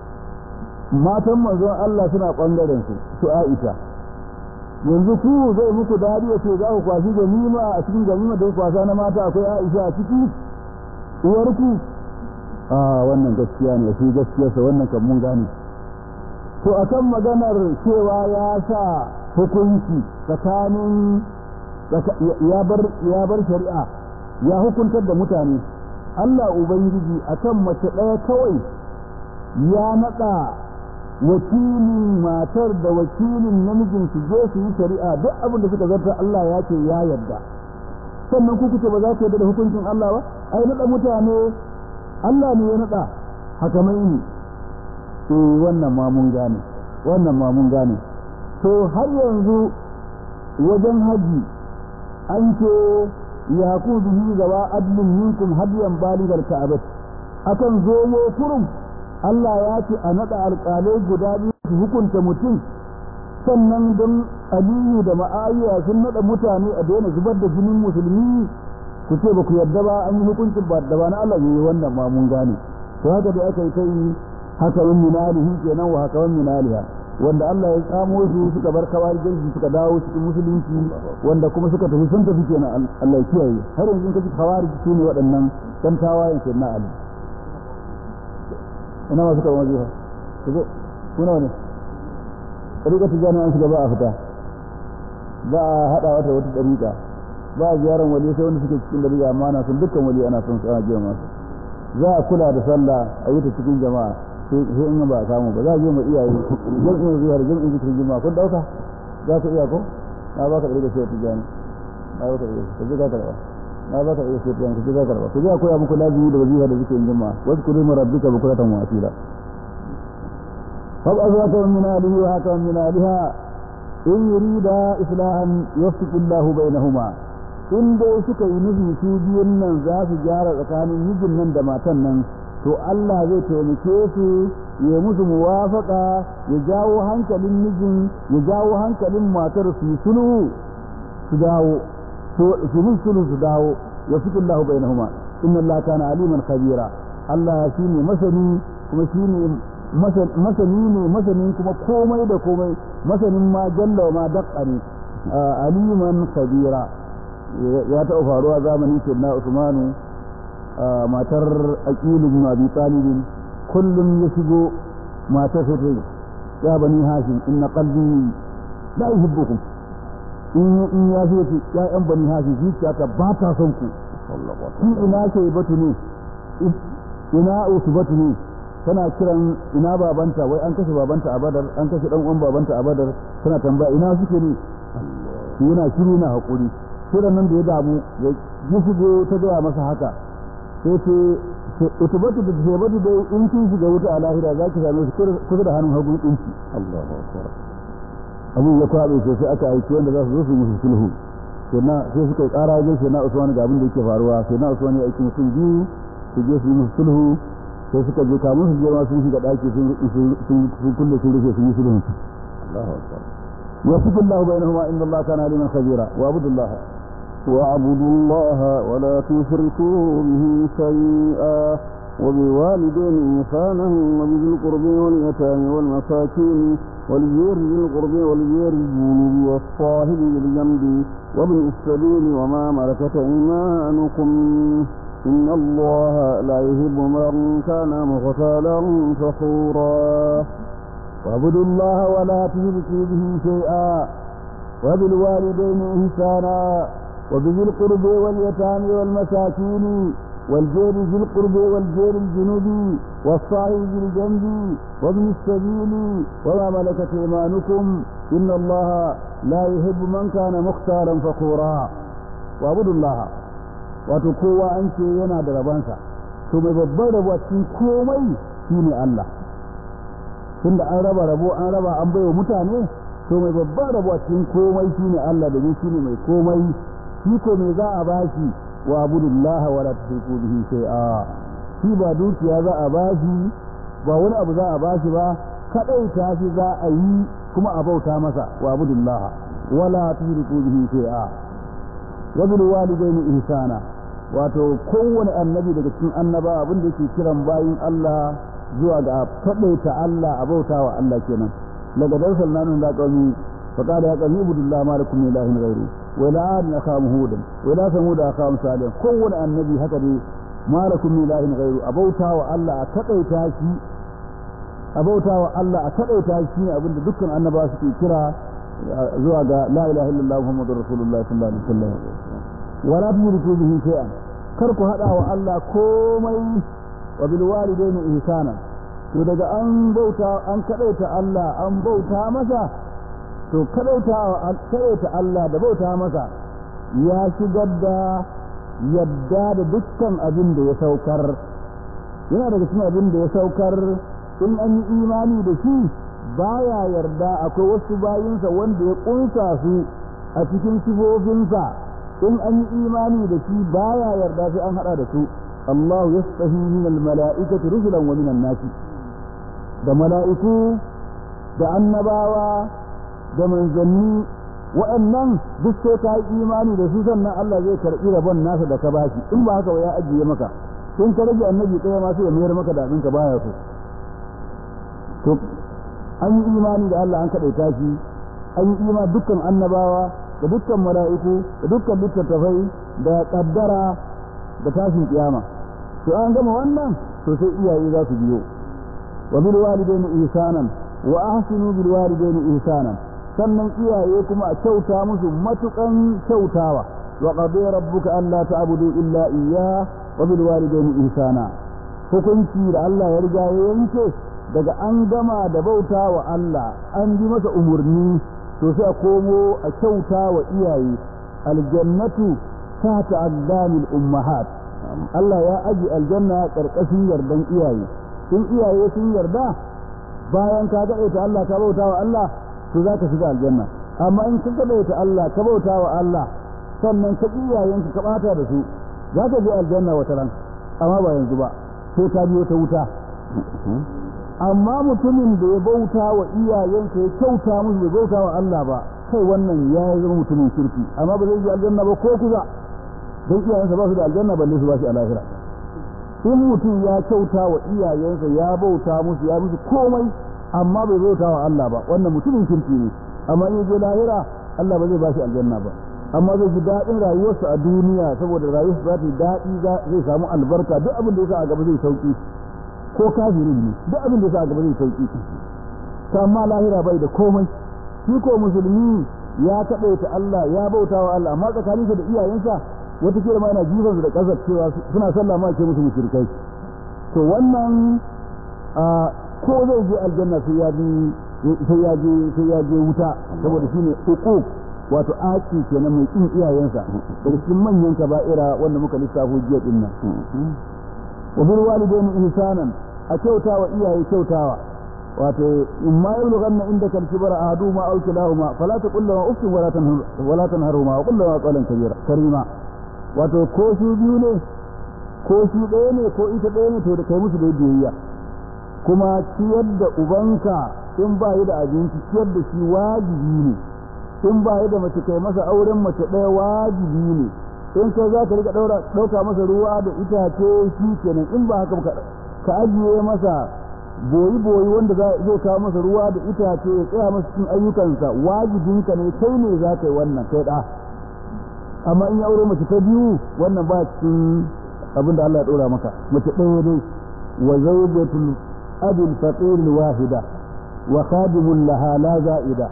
matan manzon Allah suna ɓangaren su su Aisha yanzu ku zai muku dadi ya ce za ku kwashi ganima a cikin ganima da kwasa na mata akwai Aisha a ciki uwarku a wannan gaskiya ne shi gaskiyarsa wannan kan mun gane to akan maganar cewa ya sa hukunci tsakanin ya bar ya bar shari'a ya hukuntar da mutane Allah ubangiji akan mace ɗaya kawai ya naɗa wakilin matar da wakilin namijin su je su yi shari'a duk abin da suka zarta Allah ya ce ya yarda sannan ku kuce ba za ku yarda da hukuncin Allah ba ai naɗa mutane Allah ne ya naɗa hakamai ne eh wannan ma mun gane wannan ma mun gane to har yanzu wajen haji an ce ya ku bihi gaba adlin minkum hadiyan baligar ka'abat akan zomo kurum Allah ya ce a naɗa alƙalai guda biyu su hukunta mutum sannan don aliyu da ma'ayiya sun naɗa mutane a daina zubar da jinin musulmi ku ce ba ku yarda ba an yi hukuncin ba da ba na Allah ne wannan ma mun gane to haka da aka yi ta yi haka min minalihi kenan wa haka min minaliha wanda Allah ya tsamo su suka bar kawar jirgi suka dawo cikin musulunci wanda kuma suka tafi sun tafi kenan Allah ya kiyaye har yanzu kaji kawar su ne waɗannan dan tawayen kenan Ali ina masu karɓar wajifa ku zo kuna ne ɗariƙa ta jami'an shiga ba a fita ba a haɗa wata wata ɗariƙa ba a ziyarar wali sai wanda suke cikin ɗariƙa amma ana son dukkan wali ana son su ana jiya masu za a kula da sallah a yi ta cikin jama'a sai in ba a samu ba za a je ma iyaye jam'in zuwa da jam'in zikirin jima'a kun ɗauka za ku iya ko na baka ɗariƙa sai ta jami'a na baka ɗariƙa ka je ka karɓa na baka ɗariƙa sai ta jami'a ka je ka karɓa ku je a koya muku lazimi da wazifa da zikirin jima'a wasu kuri marabbika bukuratan wa asila فابعث من آله وهكذا من آلها إن يريد إصلاحا يوفق الله بينهما in dai suka yi nufi su biyun nan za su gyara tsakanin mijin nan da matan nan to Allah zai taimake su ya musu muwafaka ya jawo hankalin mijin ya jawo hankalin matar su yi sulhu su dawo su yi sulhu su dawo ya fi Allah bainahuma inna Allah kana aliman khabira Allah shine masani kuma shine masani ne masanin kuma komai da komai masanin ma jalla ma daqqa ne aliman kabira ya taɓa faruwa zamanin sayyidina usmanu matar aqilu bin abi talib kullum ya shigo matar sai ta ya bani hashim inna qalbi la yuhibbukum in in ya ce ya yan bani hashim zuciya ta ba ta son ku in ina ke batu ne ina usbatu ne tana kiran ina babanta wai an kashe babanta a badar an kashe dan uwan babanta a badar tana tambaya ina suke ne yana shiru na hakuri sai nan da ya damu ya ji shigo ta gaya masa haka sai ce utubatu da jebatu dai in kin shiga wuta a lahira za ki same su kusa da hannun hagu ɗinki Allahu akbar abin ya kwabe sai sai aka aiki wanda za su zo su musu sulhu sai suka yi ƙara wajen sai na Usman ga abin da yake faruwa sai na Usman ya aiki mutum biyu su je su yi musu sulhu sai suka je kamun su je ma sun shiga daki sun kulle sun rufe sun yi sulhun su Allahu akbar يوفق الله بينهما إن الله كان عليما خبيرا واعبدوا الله واعبدوا الله ولا تشركوا به شيئا وبالوالدين إحسانا وبذي القرب واليتامى والمساكين والجير ذي القرب والجير الجنوب والصاحب بالجنب وابن السبيل وما ملكت أيمانكم إن الله لا يحب من كان مختالا فخورا واعبدوا الله ولا تشركوا به شيئا وبالوالدين إحسانا وبذي القرب واليتامى والمساكين والجير ذي القرب والجير الجنوبي والصاحب بالجنب وابن السبيل وما ملكت ايمانكم ان الله لا يحب من كان مختالا فخورا واعبدوا الله wato kowa an ce yana da rabansa to mai babban rabo a cikin komai shine Allah tunda an raba rabo an raba an baiwa mutane to mai babban rabo a cikin komai shine Allah domin shine mai komai shi ko me za a bashi wa abudullaha wala tushriku bihi shay'a shi ba dukiya za a bashi ba wani abu za a bashi ba kadai ta shi za a yi kuma a bauta masa wa abudullaha wala tushriku bihi shay'a wa bil walidaini ihsana wato kowane annabi daga cikin annaba abin da yake kiran bayin Allah zuwa ga kadaita Allah a bauta wa Allah kenan daga darsal nanun da qaumi فقال يا قوم اعبدوا الله ما لكم من اله غيره ولا عاد اخاهم هودا ولا ثمود اخاهم صالحا كون النبي هكذا ما لكم من اله غيره ابوتا والله اتقيتا شي ابوتا والله اتقيتا شي abinda dukkan annaba suke kira zuwa ga la ilaha illallah muhammadur rasulullah sallallahu alaihi wasallam wala tushriku bihi shay'an kar ku hada wa Allah komai wa bil walidaini ihsana to daga an bauta an kadaita Allah an bauta masa to kadaita Allah da bauta masa ya shigar da yadda da dukkan abin da ya saukar yana daga cikin abin da ya saukar in an yi imani da shi baya yarda akwai wasu bayinsa wanda ya kunsa su a cikin sifofinsa in an yi imani da shi baya yarda sai an hada da su Allah yastahi min al-mala'ikati rusulan wa min an-nasi da mala'iku da annabawa da manzanni waɗannan duk sai ka yi imani da su sannan Allah zai karɓi rabon nasa da ka bashi in ba haka ya ajiye maka in ka rage annabi ɗaya ma sai ya mayar maka da abin ka baya so to an yi imani da Allah an kaɗaita shi an yi imani dukkan annabawa da dukkan mala'iku da dukkan littattafai da ƙaddara da tashin kiyama to an gama wannan to sai iyaye za su biyo wa bil walidaini ihsanan wa ahsinu bil walidaini ihsanan sannan iyaye kuma a kyauta musu matukan kyautawa wa qadi rabbuka alla ta'budu illa iyyah wa bil walidaini ihsana hukunci da Allah ya riga ya yanke daga an gama da bauta wa Allah an bi masa umurni to sai a komo a kyauta wa iyaye aljannatu ta ta'addamil ummahat Allah ya aji aljanna karkashin yardan iyaye in iyaye sun yarda bayan ka gaɗe ta Allah ka bauta wa Allah to za ka shiga aljanna amma in ka gaɗe ta Allah ka bauta wa Allah sannan ka iyayenka ka bata da su za ka je aljanna wata ran amma ba yanzu ba sai ka biyo ta wuta amma mutumin da ya bauta wa iyayensa ya kyauta musu bai bauta wa Allah ba kai wannan ya zama mutumin kirki amma ba zai je aljanna ba ko kusa don iyayensa ba su da aljanna balle su ba shi a lahira in mutum ya kyauta wa iyayensa ya bauta musu ya musu komai amma bai bauta wa Allah ba wannan mutumin kirki ne amma in je lahira Allah ba zai ba shi aljanna ba amma zai ji daɗin rayuwarsa a duniya saboda rayuwarsa za ta yi daɗi zai samu albarka duk abin da ya sa a gaba zai sauki ko kafirin ne duk abin da ya sa a gaba zai sauki ta amma lahira bai da komai shi ko musulmi ya kaɗaita Allah ya bauta wa Allah amma tsakaninsa da iyayensa wata kila ma yana jifansu da ƙasar cewa suna sallah ma ce musu mushrikai to wannan ko zai je aljanna sai ya bi sai ya je sai ya je wuta saboda shine uquq wato aki kenan mai kin iyayensa daga cikin manyan kaba'ira wanda muka lissafo jiya din nan wa bil walidaini ihsanan a kyautawa iyaye kyautawa wato in ma yablughanna indaka al-kibara ahaduhuma aw kilahuma fala taqul lahum uffin wala tanhar wala tanharhuma wa qul lahum qawlan kabira karima wato ko su biyu ne ko shi ɗaya ne ko ita ɗaya ne to da kai musu da biyayya kuma ciyar da ubanka in ba yi da abinci ciyar da shi wajibi ne in ba yi da mace kai masa auren mace ɗaya wajibi ne in kai za ka riga ɗauka masa ruwa da itace shi kenan in ba haka ka ajiye masa boyi boyi wanda zai kawo masa ruwa da itace ya tsaya masa cikin ayyukansa wajibinka ne kai ne za ka yi wannan kai ɗa amma in ya aure mace ta biyu wannan ba cikin abin da Allah ya ɗora maka mace ɗaya dai wa zawjatul abil faqir wahida wa khadimul laha la za'ida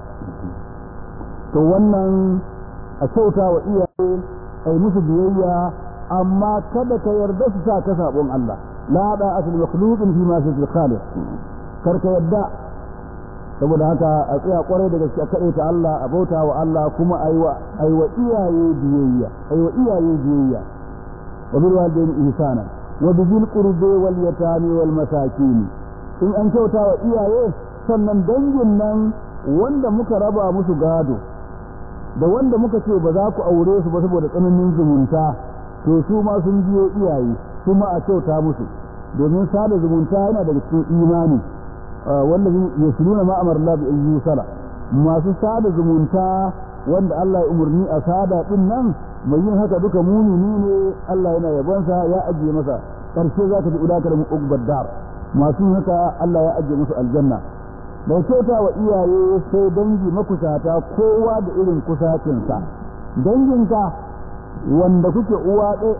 to wannan a kyauta wa iyaye ai musu biyayya amma kada ka yarda su sa ka sabon Allah la da asal makhluqin fi ma sifil khaliq kar ka yarda saboda haka a tsaya kwarai da gaske kaɗai ta Allah a bauta wa Allah kuma aiwa aiwa iyaye biyayya aiwa iyaye biyayya wa bil walidayni ihsana wa bil qurbi wal yatami wal masakin in an kyauta wa iyaye sannan dangin nan wanda muka raba musu gado da wanda muka ce ba za ku aure su ba saboda tsananin zumunta to su ma sun biyo iyaye su ma a kyauta musu domin sada zumunta yana daga cikin imani wanda yasluna ma amara Allah bi yusala masu sada zumunta wanda Allah ya umarni a sada din nan mai yin haka duka mumini ne Allah yana yabonsa ya ajiye masa karshe zaka ji udaka da muqbad dar masu yin haka Allah ya ajiye musu aljanna da kyauta wa iyaye sai dangi makusata kowa da irin kusacinsa danginka wanda kuke uwa ɗaya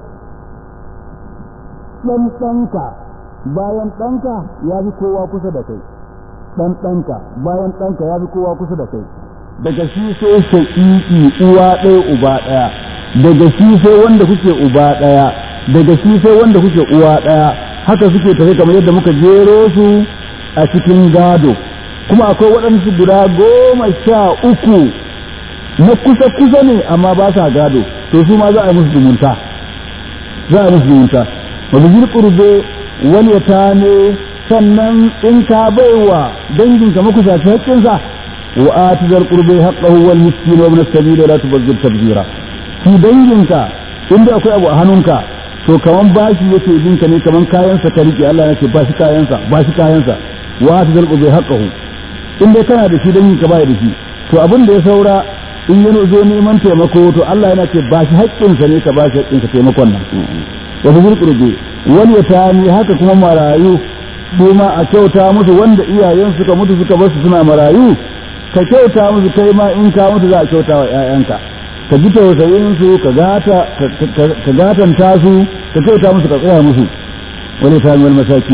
ɗan ɗanka bayan ɗanka ya fi kowa kusa da kai ɗan ɗanka bayan ɗanka ya fi kowa kusa da kai daga shi sai shaƙiƙi uwa ɗaya uba ɗaya daga shi sai wanda kuke uba ɗaya daga shi sai wanda kuke uwa ɗaya haka suke tafi kamar yadda muka jero su a cikin gado kuma akwai waɗansu guda goma sha uku na kusa kusa ne amma ba sa gado to su ma za a yi musu zumunta za a yi musu zumunta wani zirƙurbe wani ta ne sannan in ka baiwa danginka makusaci haƙƙinsa wa ati zal qurbi haqqahu wal miskin wa ibn as-sabil la tubazzir tabzira shi danginka inda akwai abu a hannunka to kaman bashi yake binka ne kaman kayansa ka rike Allah yake bashi kayansa bashi kayansa wa ati zal qurbi haqqahu in dai kana da shi danginka bai da shi to abin da ya saura in yana zo neman taimako to Allah yana ce bashi haƙƙinsa ne ka bashi haƙƙinsa taimakon nan wa bizul qurbi wal yatami haka kuma marayu su ma a kyauta musu wanda iyayen suka mutu suka basu suna marayu ka kyauta musu kai ma in ka mutu za a kyauta wa ƴaƴanka ka ji tausayin su ka gata ka gatanta su ka kyauta musu ka tsaya musu wani ta wal masakini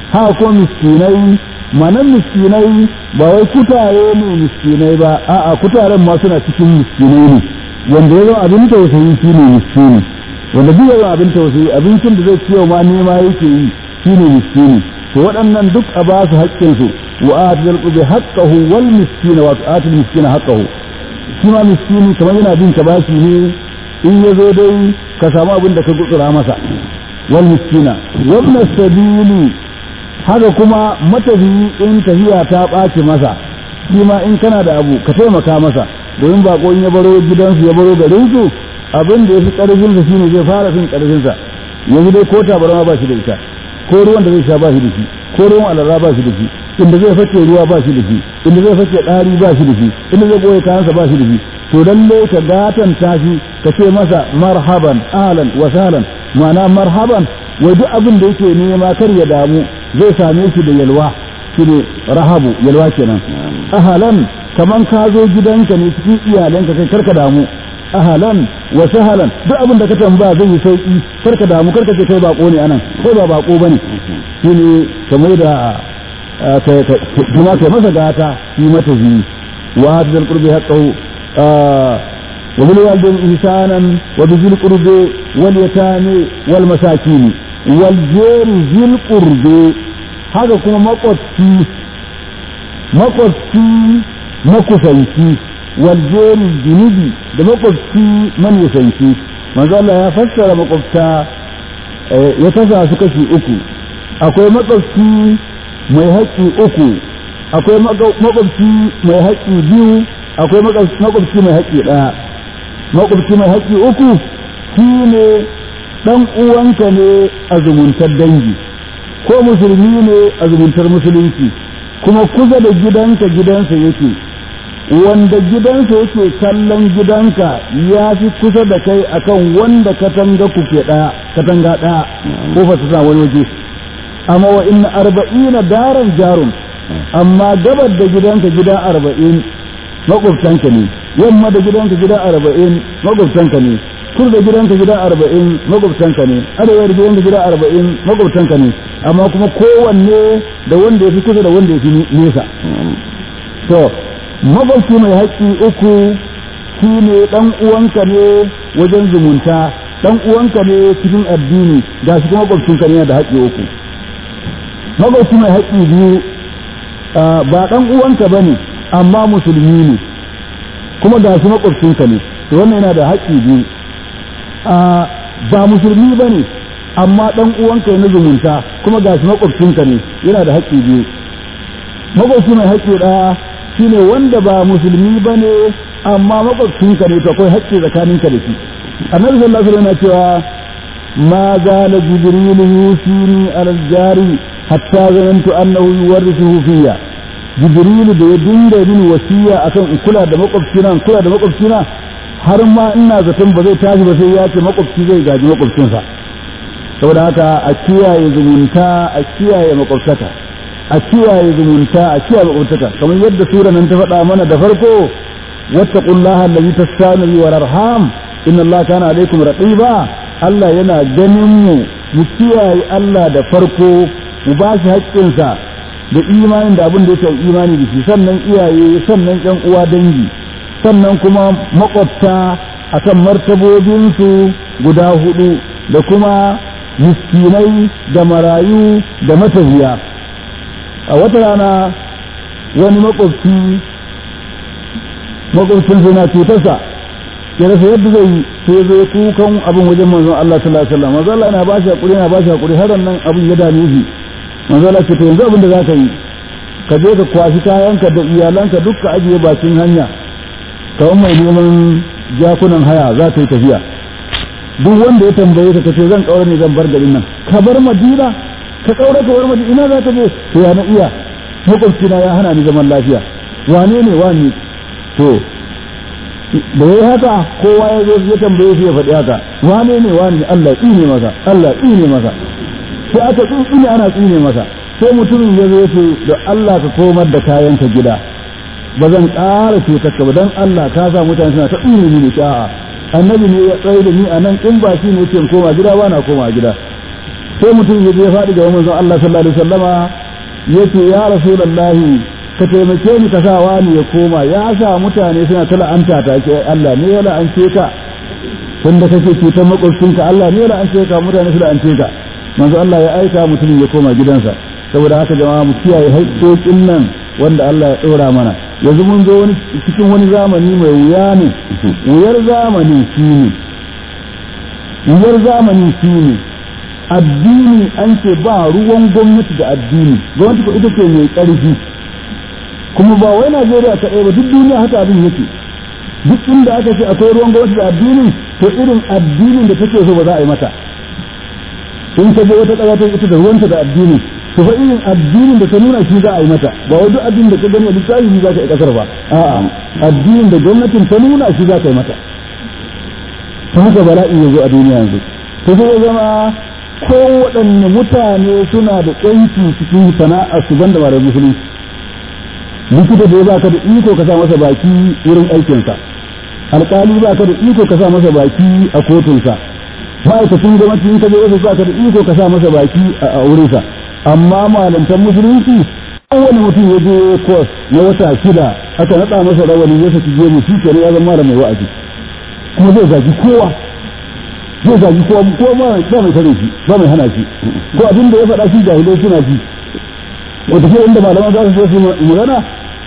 haka ko miskinai manan miskinai ba wai kutare ne miskinai ba a'a kutaren ma suna cikin miskinai ne wanda ya zama abin tausayi shi ne miskini wanda duk ya zama abin tausayi abincin da zai ciyo ma nema yake yi shi ne miskini to waɗannan duk a ba su haƙƙinsu wa atil qubi haqqahu wal miskina wa atil miskina haqqahu shi ma miskini kamar yana bin ka bashi ne in ya zo dai ka samu abin da ka gutsura masa wal miskina wannan sabili haka kuma matafiyi in tafiya ta ɓaci masa shi ma in kana da abu ka taimaka masa domin bako in ya baro gidansu ya baro garinsu abin da ya fi ƙarfinsa shine zai fara fin ƙarfinsa yanzu dai ko tabarma ba shi da ita ko ruwan da zai sha ba shi da shi ko ruwan alarra ba shi da shi inda zai fake ruwa ba shi da shi inda zai fake ɗari ba shi da shi inda zai goye kayansa ba shi da shi to lalle ka gatanta shi ka ce masa marhaban ahlan wa sahlan ma'ana marhaban wai duk abin da yake nema kar ya damu zai same shi da yalwa shine rahabu yalwa kenan ahlan kaman ka zo gidanka ne cikin iyalanka kai karka damu ahlan wa sahlan duk abin da ka tambaya zai yi sauki karka damu karka ce kai bako ne anan kai ba bako bane shine kamar da kuma kai masa gata yi mata zi wa hadal qurbi haqqahu wa bil walidayni ihsanan wa bil qurbi wal yatami wal masakin wal jari zil qurbi haka kuma makwabci makwabci makusanci wal jari junubi da makwabci manisanci manzo Allah ya fassara makwabta ya kasa su kashi uku akwai makwabci mai haƙƙi uku akwai makwabci mai haƙƙi biyu akwai makwabci mai haƙƙi ɗaya makwabci mai haƙƙi uku shi ne ɗan uwanka ne a zumuntar dangi ko musulmi ne a zumuntar musulunci kuma kusa da gidanka gidansa yake wanda gidansa yake kallon gidanka ya fi kusa da kai akan wanda katanga kuke ɗaya katanga ɗaya ko fa ta wani waje amma wa inna arba'ina daran jarun amma gabar da gidanka gida arba'in makwabtanka ne yamma da gidanka gida arba'in makwabtanka ne kur da gidanka gida arba'in makwabtanka ne arewa da gidanka gida arba'in makwabtanka ne amma kuma kowanne da wanda ya fi kusa da wanda ya fi nesa to makwabci mai haƙƙi uku shi ne ɗan uwanka ne wajen zumunta ɗan uwanka ne cikin addini ga shi kuma makwabcinka ne da haƙƙi uku makwabci mai haƙƙi biyu ba ɗan uwanka ba ne amma musulmi ne kuma ga shi makwabcinka ne to wannan yana da haƙƙi biyu ba musulmi ba ne amma ɗan uwanka na zumunta kuma ga shi makwabcinka ne yana da haƙƙi biyu makwabci mai haƙƙi ɗaya shine wanda ba musulmi ba ne amma makwabcinka ne to akwai haƙƙi tsakaninka da shi annabi sallallahu alaihi wasallam yana cewa ma zala jibril yusini alal jari hatta zanantu annahu yuwarrithuhu fiyya jibrilu da ya dinga min wasiya akan in kula da makwabcina in kula da makwabcina har ma ina zaton ba zai tashi ba sai ya ce makwabci zai gaji makwabcinsa saboda haka a kiyaye zumunta a kiyaye makwabtaka a kiyaye zumunta a kiyaye makwabtaka kamar yadda sura nan ta faɗa mana da farko wattaqullaha allazi tasanu wa arham inna allaha kana alaikum raqiba Allah yana ganin mu mu kiyaye Allah da farko mu ba shi haƙƙinsa da imanin da abin da ya imani da shi sannan iyaye sannan ƴan uwa dangi sannan kuma makwabta akan martabobinsu guda hudu da kuma miskinai da marayu da matafiya a wata rana wani makwabci makwabcin na cutarsa ya rasa yadda zai yi sai zai kukan abin wajen manzon Allah sallallahu alaihi wasallam manzon Allah yana ba shi hakuri yana ba shi hakuri har nan abin ya dame shi manzon Allah ce to yanzu abin da za ka yi ka je ka kwashi kayanka da iyalanka duk ka ajiye bakin hanya kawai mai neman jakunan haya za ta yi tafiya duk wanda ya tambaye ka kace zan kaura ne zan bar garin nan ka bar madina ka kaura ka bar madina ina za ka je to ya na iya makwabcina ya hana ni zaman lafiya wane ne wani to da yayi haka kowa ya zo ya tambaye shi ya faɗi haka wane ne wani Allah tsine masa Allah tsine masa sai aka tsine ana tsine masa sai mutumin ya zo ya ce da Allah ka komar da kayanka gida ba zan ƙara cutarka ba don Allah ka sa mutane suna ta tsine ni ne a'a annabi ne ya tsaye da ni a nan in ba shi ne ce koma gida ba na koma gida sai mutum ya je faɗi ga manzon Allah sallallahu alaihi wasallama yace ya rasulullahi ka taimake ni ka sa wani ya koma ya sa mutane suna ta la'anta ta ke Allah ne ya la'ance ka wanda kake cutar makwabcinka Allah ne ya la'ance ka mutane su la'ance ka manzo Allah ya aika mutumin ya koma gidansa saboda haka jama'a mu kiyaye haƙƙoƙin nan wanda Allah ya ɗora mana yanzu mun zo wani cikin wani zamani mai wuya ne wuyar zamani shine wuyar zamani shine addini an ce ba ruwan gwamnati da addini gwamnati ko ita ce mai ƙarfi kuma ba wai Najeriya kaɗai ba duk duniya haka abin yake duk inda aka ce akwai ruwan gwamnati da addini to irin addinin da take so ba za a yi mata in ka je wata ƙasa ta ita da ruwanta da addini to fa irin addinin da ta nuna shi za a yi mata ba wai duk addinin da ka gani a littafi shi za ka yi ƙasar ba a'a addinin da gwamnatin ta nuna shi za ka yi mata ta haka bala'i ya zo a duniya yanzu to sai ya zama kowaɗanne mutane suna da ƙanci cikin sana'a su banda ba da musulunci likita da ya baka da iko ka sa masa baki wurin aikinsa alƙali baka da iko ka sa masa baki a kotunsa ma'aikacin gwamnati in ka je ofis baka da iko ka sa masa baki a wurinsa amma malantar musulunci kowane mutum ya je kwas na wata shida aka naɗa masa rawani ya saki gemu shi kenan ya zama mai wa'azi kuma zai zagi kowa zai zagi kowa ko ba mai tare shi ba mai hana shi ko abin da ya faɗa shi jahilai suna ji wata ke inda malaman za su je su magana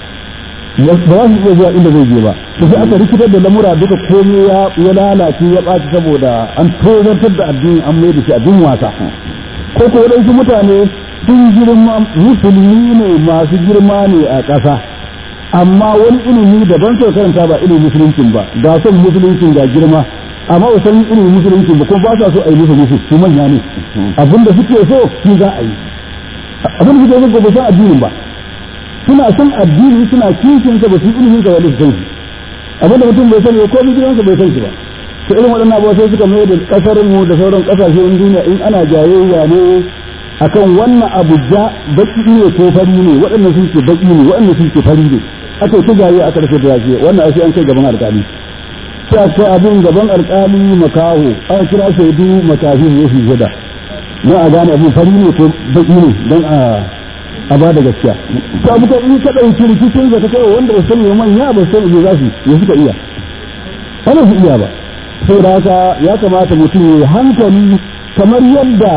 ba za su iya zuwa inda zai je ba to sai aka rikitar da lamura duka komai ya ya lalace ya ɓaci saboda an tozartar da addini an mai da shi abin wasa ko ko waɗansu mutane sun girma musulmi ne masu girma ne a ƙasa amma wani ilimi daban sau karanta ba ilimin musuluncin ba ga son musuluncin ga girma amma ba san ilimin musuluncin ba kuma ba sa so a yi musu musu su manya ne abinda suke so shi za a yi abin da suke so ba san addinin ba suna son addini suna kishin sa ba su ilimin sa wani su san shi abinda mutum bai sani ko gidansa bai san shi ba to irin waɗannan abuwa sai suka mai da ƙasar mu da sauran ƙasashen duniya in ana jayayya ne akan wannan abu ja baki ne ko fari ne waɗannan sun ce baki ne waɗannan sun ce fari ne aka ta jayayya aka rufe da yake wannan sai an kai gaban alƙali sai aka abin gaban alƙali makaho aka kira shaidu makafi ne su gada na a gane abin fari ne ko baki ne don a a ba da gaskiya to abu in ka ɗauki rikicin da ta kai wanda ba sani manya ba sani ne za su ya suka iya ana su iya ba saboda haka ya kamata mutum ya hankali kamar yadda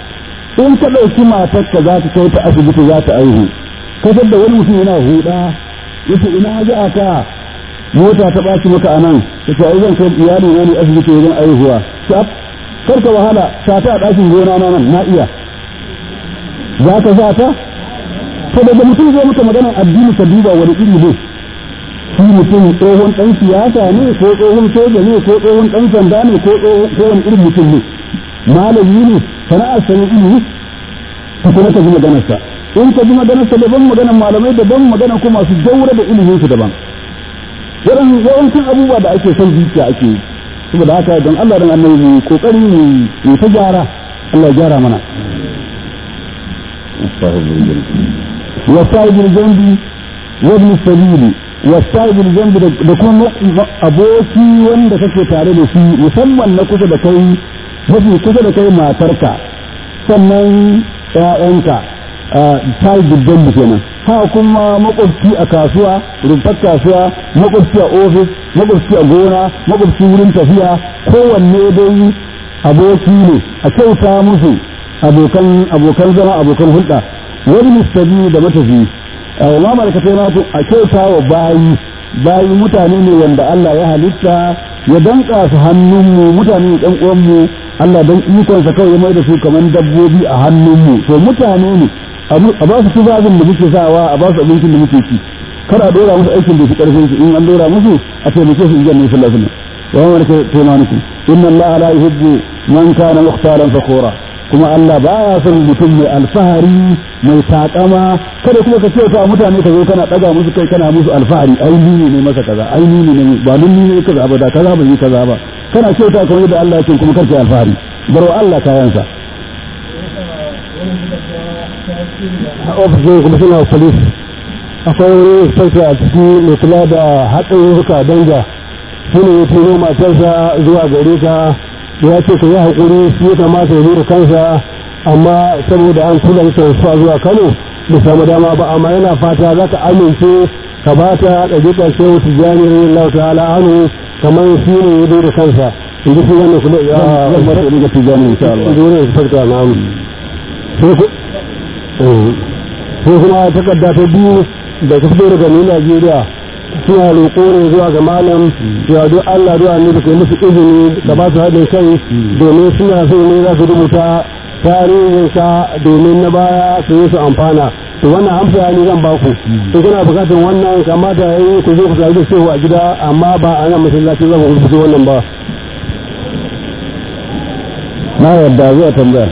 in ka ɗauki matar ka za ta kai ta asibiti za ta aihu kasar da wani mutum yana huda yace ina ga ka mota ta ɓaci maka a nan ta ce ai zan kai iyali na ne asibiti wajen aihuwa kar ka wahala sa ta a ɗakin gona na nan na iya za ka sa ta to daga mutum zai maka magana addini ka duba wani iri ne shi mutum tsohon ɗan siyasa ne ko tsohon soja ne ko tsohon ɗan sanda ne ko tsohon irin mutum ne malami ne sana'ar sanin ilimi ka kuma ka ji maganarsa in ka ji maganarsa daban maganar malamai daban maganar kuma masu daura da ilimin su daban yawancin abubuwa da ake son zuciya ake yi saboda haka don Allah dan annabi mu kokari mu ta gyara Allah ya gyara mana wasa'ibul jambi wa ibn sabili wasa'ibul jambi da kuma aboki wanda kake tare da shi musamman na kusa da kai mafi kusa da kai matarka sannan ƴaƴanka ta yi dubban kenan ha kuma makwabci a kasuwa rumfar kasuwa makwabci a ofis makwabci a gona makwabci wurin tafiya kowanne dai aboki ne a kyauta musu abokan abokan zama abokan hulɗa wani mustabi da matafi ma malakatai na a kyauta wa bayi bayi mutane ne wanda Allah ya halitta ya danka su hannunmu mutane ne ɗan uwanmu Allah don ikonsa kawai ya mai da su kamar dabbobi a hannunmu to mutane ne a ba su tuzabin da muke sawa a ba su abincin da muke ci kar a dora musu aikin da su karfin su in an dora musu a taimake su in janna sallallahu alaihi wasallam wa man taimanukum inna Allah la yuhibbu man kana mukhtaran fakhura kuma Allah baya son mutum mai alfahari mai takama kada kuma ka kyauta mutane ka zo kana daga musu kai kana musu alfahari ai ni ne masa kaza ai ni ne ba ni ne kaza ba da kaza ba yi kaza ba kana kyauta kamar yadda Allah ya ce kuma karka alfahari baro Allah kayansa ofishin kuma suna polis akwai wani sarki a ciki mai kula da haɗarurruka danja shi ne ya turo matarsa zuwa gare ka ya ce ka yi haƙuri shi ya kamata ya da kansa amma saboda an kula da su zuwa Kano da samu dama ba amma yana fata za ka amince ka ba ta ɗabiƙar shehu tijjani radiyallahu ta'ala anhu kamar shi ne ya da kansa in ji shi wannan kuma ya zan mata ɗabiƙar tijjani insha Allah dole ya farka na mu sai kuma takarda ta biyu da ta fito daga ni Najeriya suna roƙo ne zuwa ga malam cewa duk Allah duk annabi kai musu izini ka ba su haɗin kai domin suna so ne za su rubuta tarihin ka domin na baya su yi su amfana to wannan amsa ne zan ba ku in kuna bukatar wannan kamata yayi ku zo ku tare da shehu a gida amma ba a nan masallaci zan ku rubuta wannan ba na yarda zuwa tambaya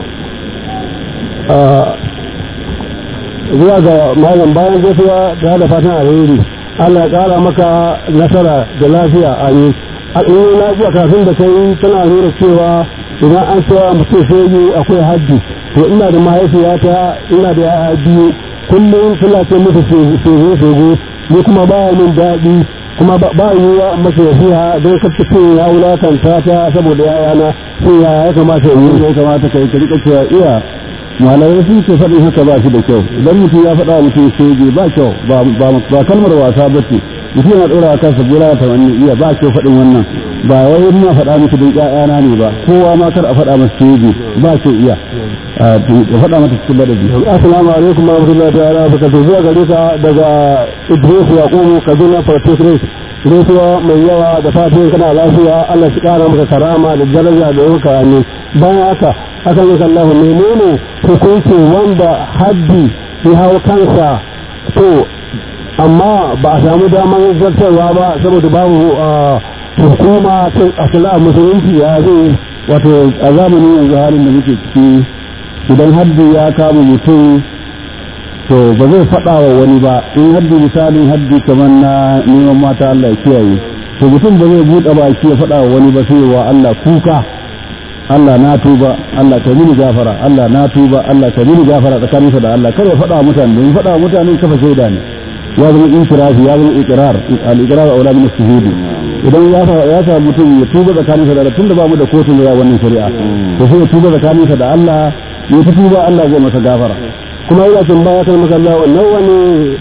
zuwa ga malam bayan gaisuwa da da fatan alheri Allah ya kara maka nasara da lafiya a yi a ɗin lafiya kafin da kai tana nuna cewa idan an cewa mutum shege akwai haddi to ina da mahaifiyata ina da yaya biyu kullum suna ce musu shege shege ni kuma ba min daɗi kuma ba yiwuwa masa yafiya don kacce ya wulakanta ta saboda yayana sai ya ya kamata yi ya kamata kai ka rika cewa iya malamai sun ce faɗin haka ba shi da kyau idan mutum ya faɗa mutum shege ba kyau ba kalmar wasa ba ce mutum yana ɗora kansa gura ta wani iya ba kyau faɗin wannan ba wai ina faɗa miki don ƴaƴana ne ba kowa ma kar a faɗa masa shege ba kyau iya ya faɗa mata cikin ladabi assalamu alaikum wa rahmatullahi ta'ala wa barakatuh zuwa gare ka daga Idris Yakubu Kaduna Protectorate gaisuwa mai yawa da fatan kana lafiya Allah shi kara maka karama da daraja da yanka ne bayan haka haka ne kallahu menene hukunci wanda haddi ya hau kansa to amma ba a samu damar zartarwa ba saboda babu hukuma ta asala musulunci ya zai wato a zamanin yanzu halin da muke ciki idan haddi ya kama mutum to ba zai faɗa wa wani ba in haddi misalin haddi kamar na neman mata Allah ya kiyaye to mutum ba zai buɗe baki ya faɗa wa wani ba sai wa Allah kuka Allah na tuba Allah ka mini gafara Allah na tuba Allah ka mini gafara tsakaninsa da Allah kar ya faɗa wa mutane don faɗa wa mutane kafa shaida ne ya zama intirafi ya zama iqrar al-iqrar aula min as-shuhud idan ya ya sa mutum ya tuba tsakaninsa da Allah tunda ba mu da kotun da wannan shari'a to sai ya tuba tsakaninsa da Allah ya ta tuba Allah zai masa gafara kuma yana tambaya kan makalla wannan wani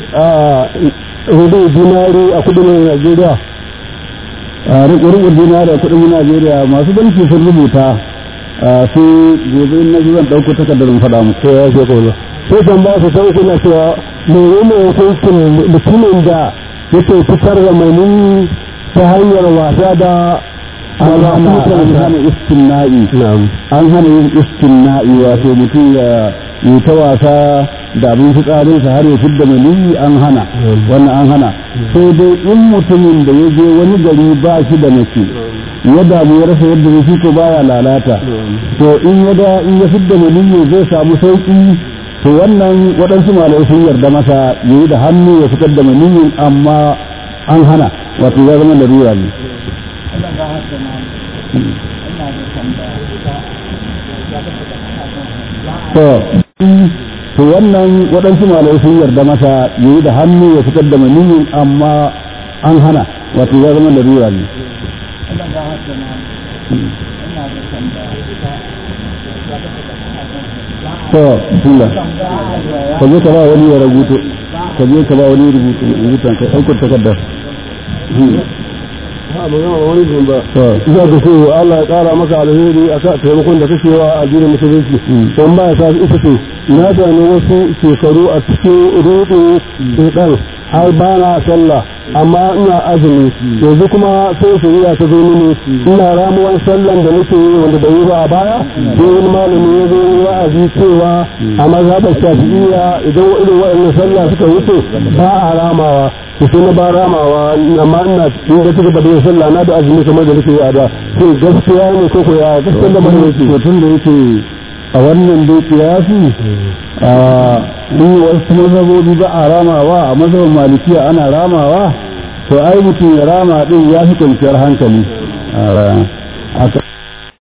rubu dinari a kudin Najeriya a riƙe dinari a kudin Najeriya masu banki sun rubuta su gobe na zan ɗauko takardar in faɗa muku ya ce kuma sai tambaya su sai kuna cewa menene hukuncin mutumin da yake fitar da mani ta hanyar wasa da an hana istinna'i an hana yin istinna'i wato mutum ya yi ta wasa da abin fitsarinsa har ya fidda maniyi an hana wannan an hana sai dai in mutumin da ya je wani gari ba shi da mace ya damu ya rasa yadda zai ko baya lalata to in ya da in ya fidda maniyi zai samu sauki to wannan waɗansu malai sun yarda masa ya yi da hannu ya fitar da maniyin amma an hana wato ya zama larura ne to to wannan waɗansu malai sun yarda masa ya yi da hannu ya fitar da maniyin amma an hana wato ya zama larura ne to tula ka je ka ba wani ya rubuto ka je ka ba wani rubutu rubutan ka aikar takardar ha magana wani jin ba za ka so Allah ya kara maka alheri a ka taimakon da kake wa a addinin musulunci don ba ya sa ita ce na sami wasu shekaru a cikin rudu shedan har ba na sallah amma ina azumi yanzu kuma sai shari'a ta zo mini ina ramuwan sallan da nake yi wanda bai yi ba a baya sai wani malami ya zo wa'azi cewa a mazhabar shafi'iyya idan irin waɗannan sallah suka wuce ba a ramawa to sai na ba ramawa amma ina inda take da bai sallah na da azumi kamar da nake yi a da sai gaskiya ne ko ko ya gaskiya da mai yake tun da yake a wannan dai kiyasi a in wasu mazhabobi ba a ramawa a mazhabin malikiya ana ramawa to ai mutum ya rama din ya fi kwanciyar hankali a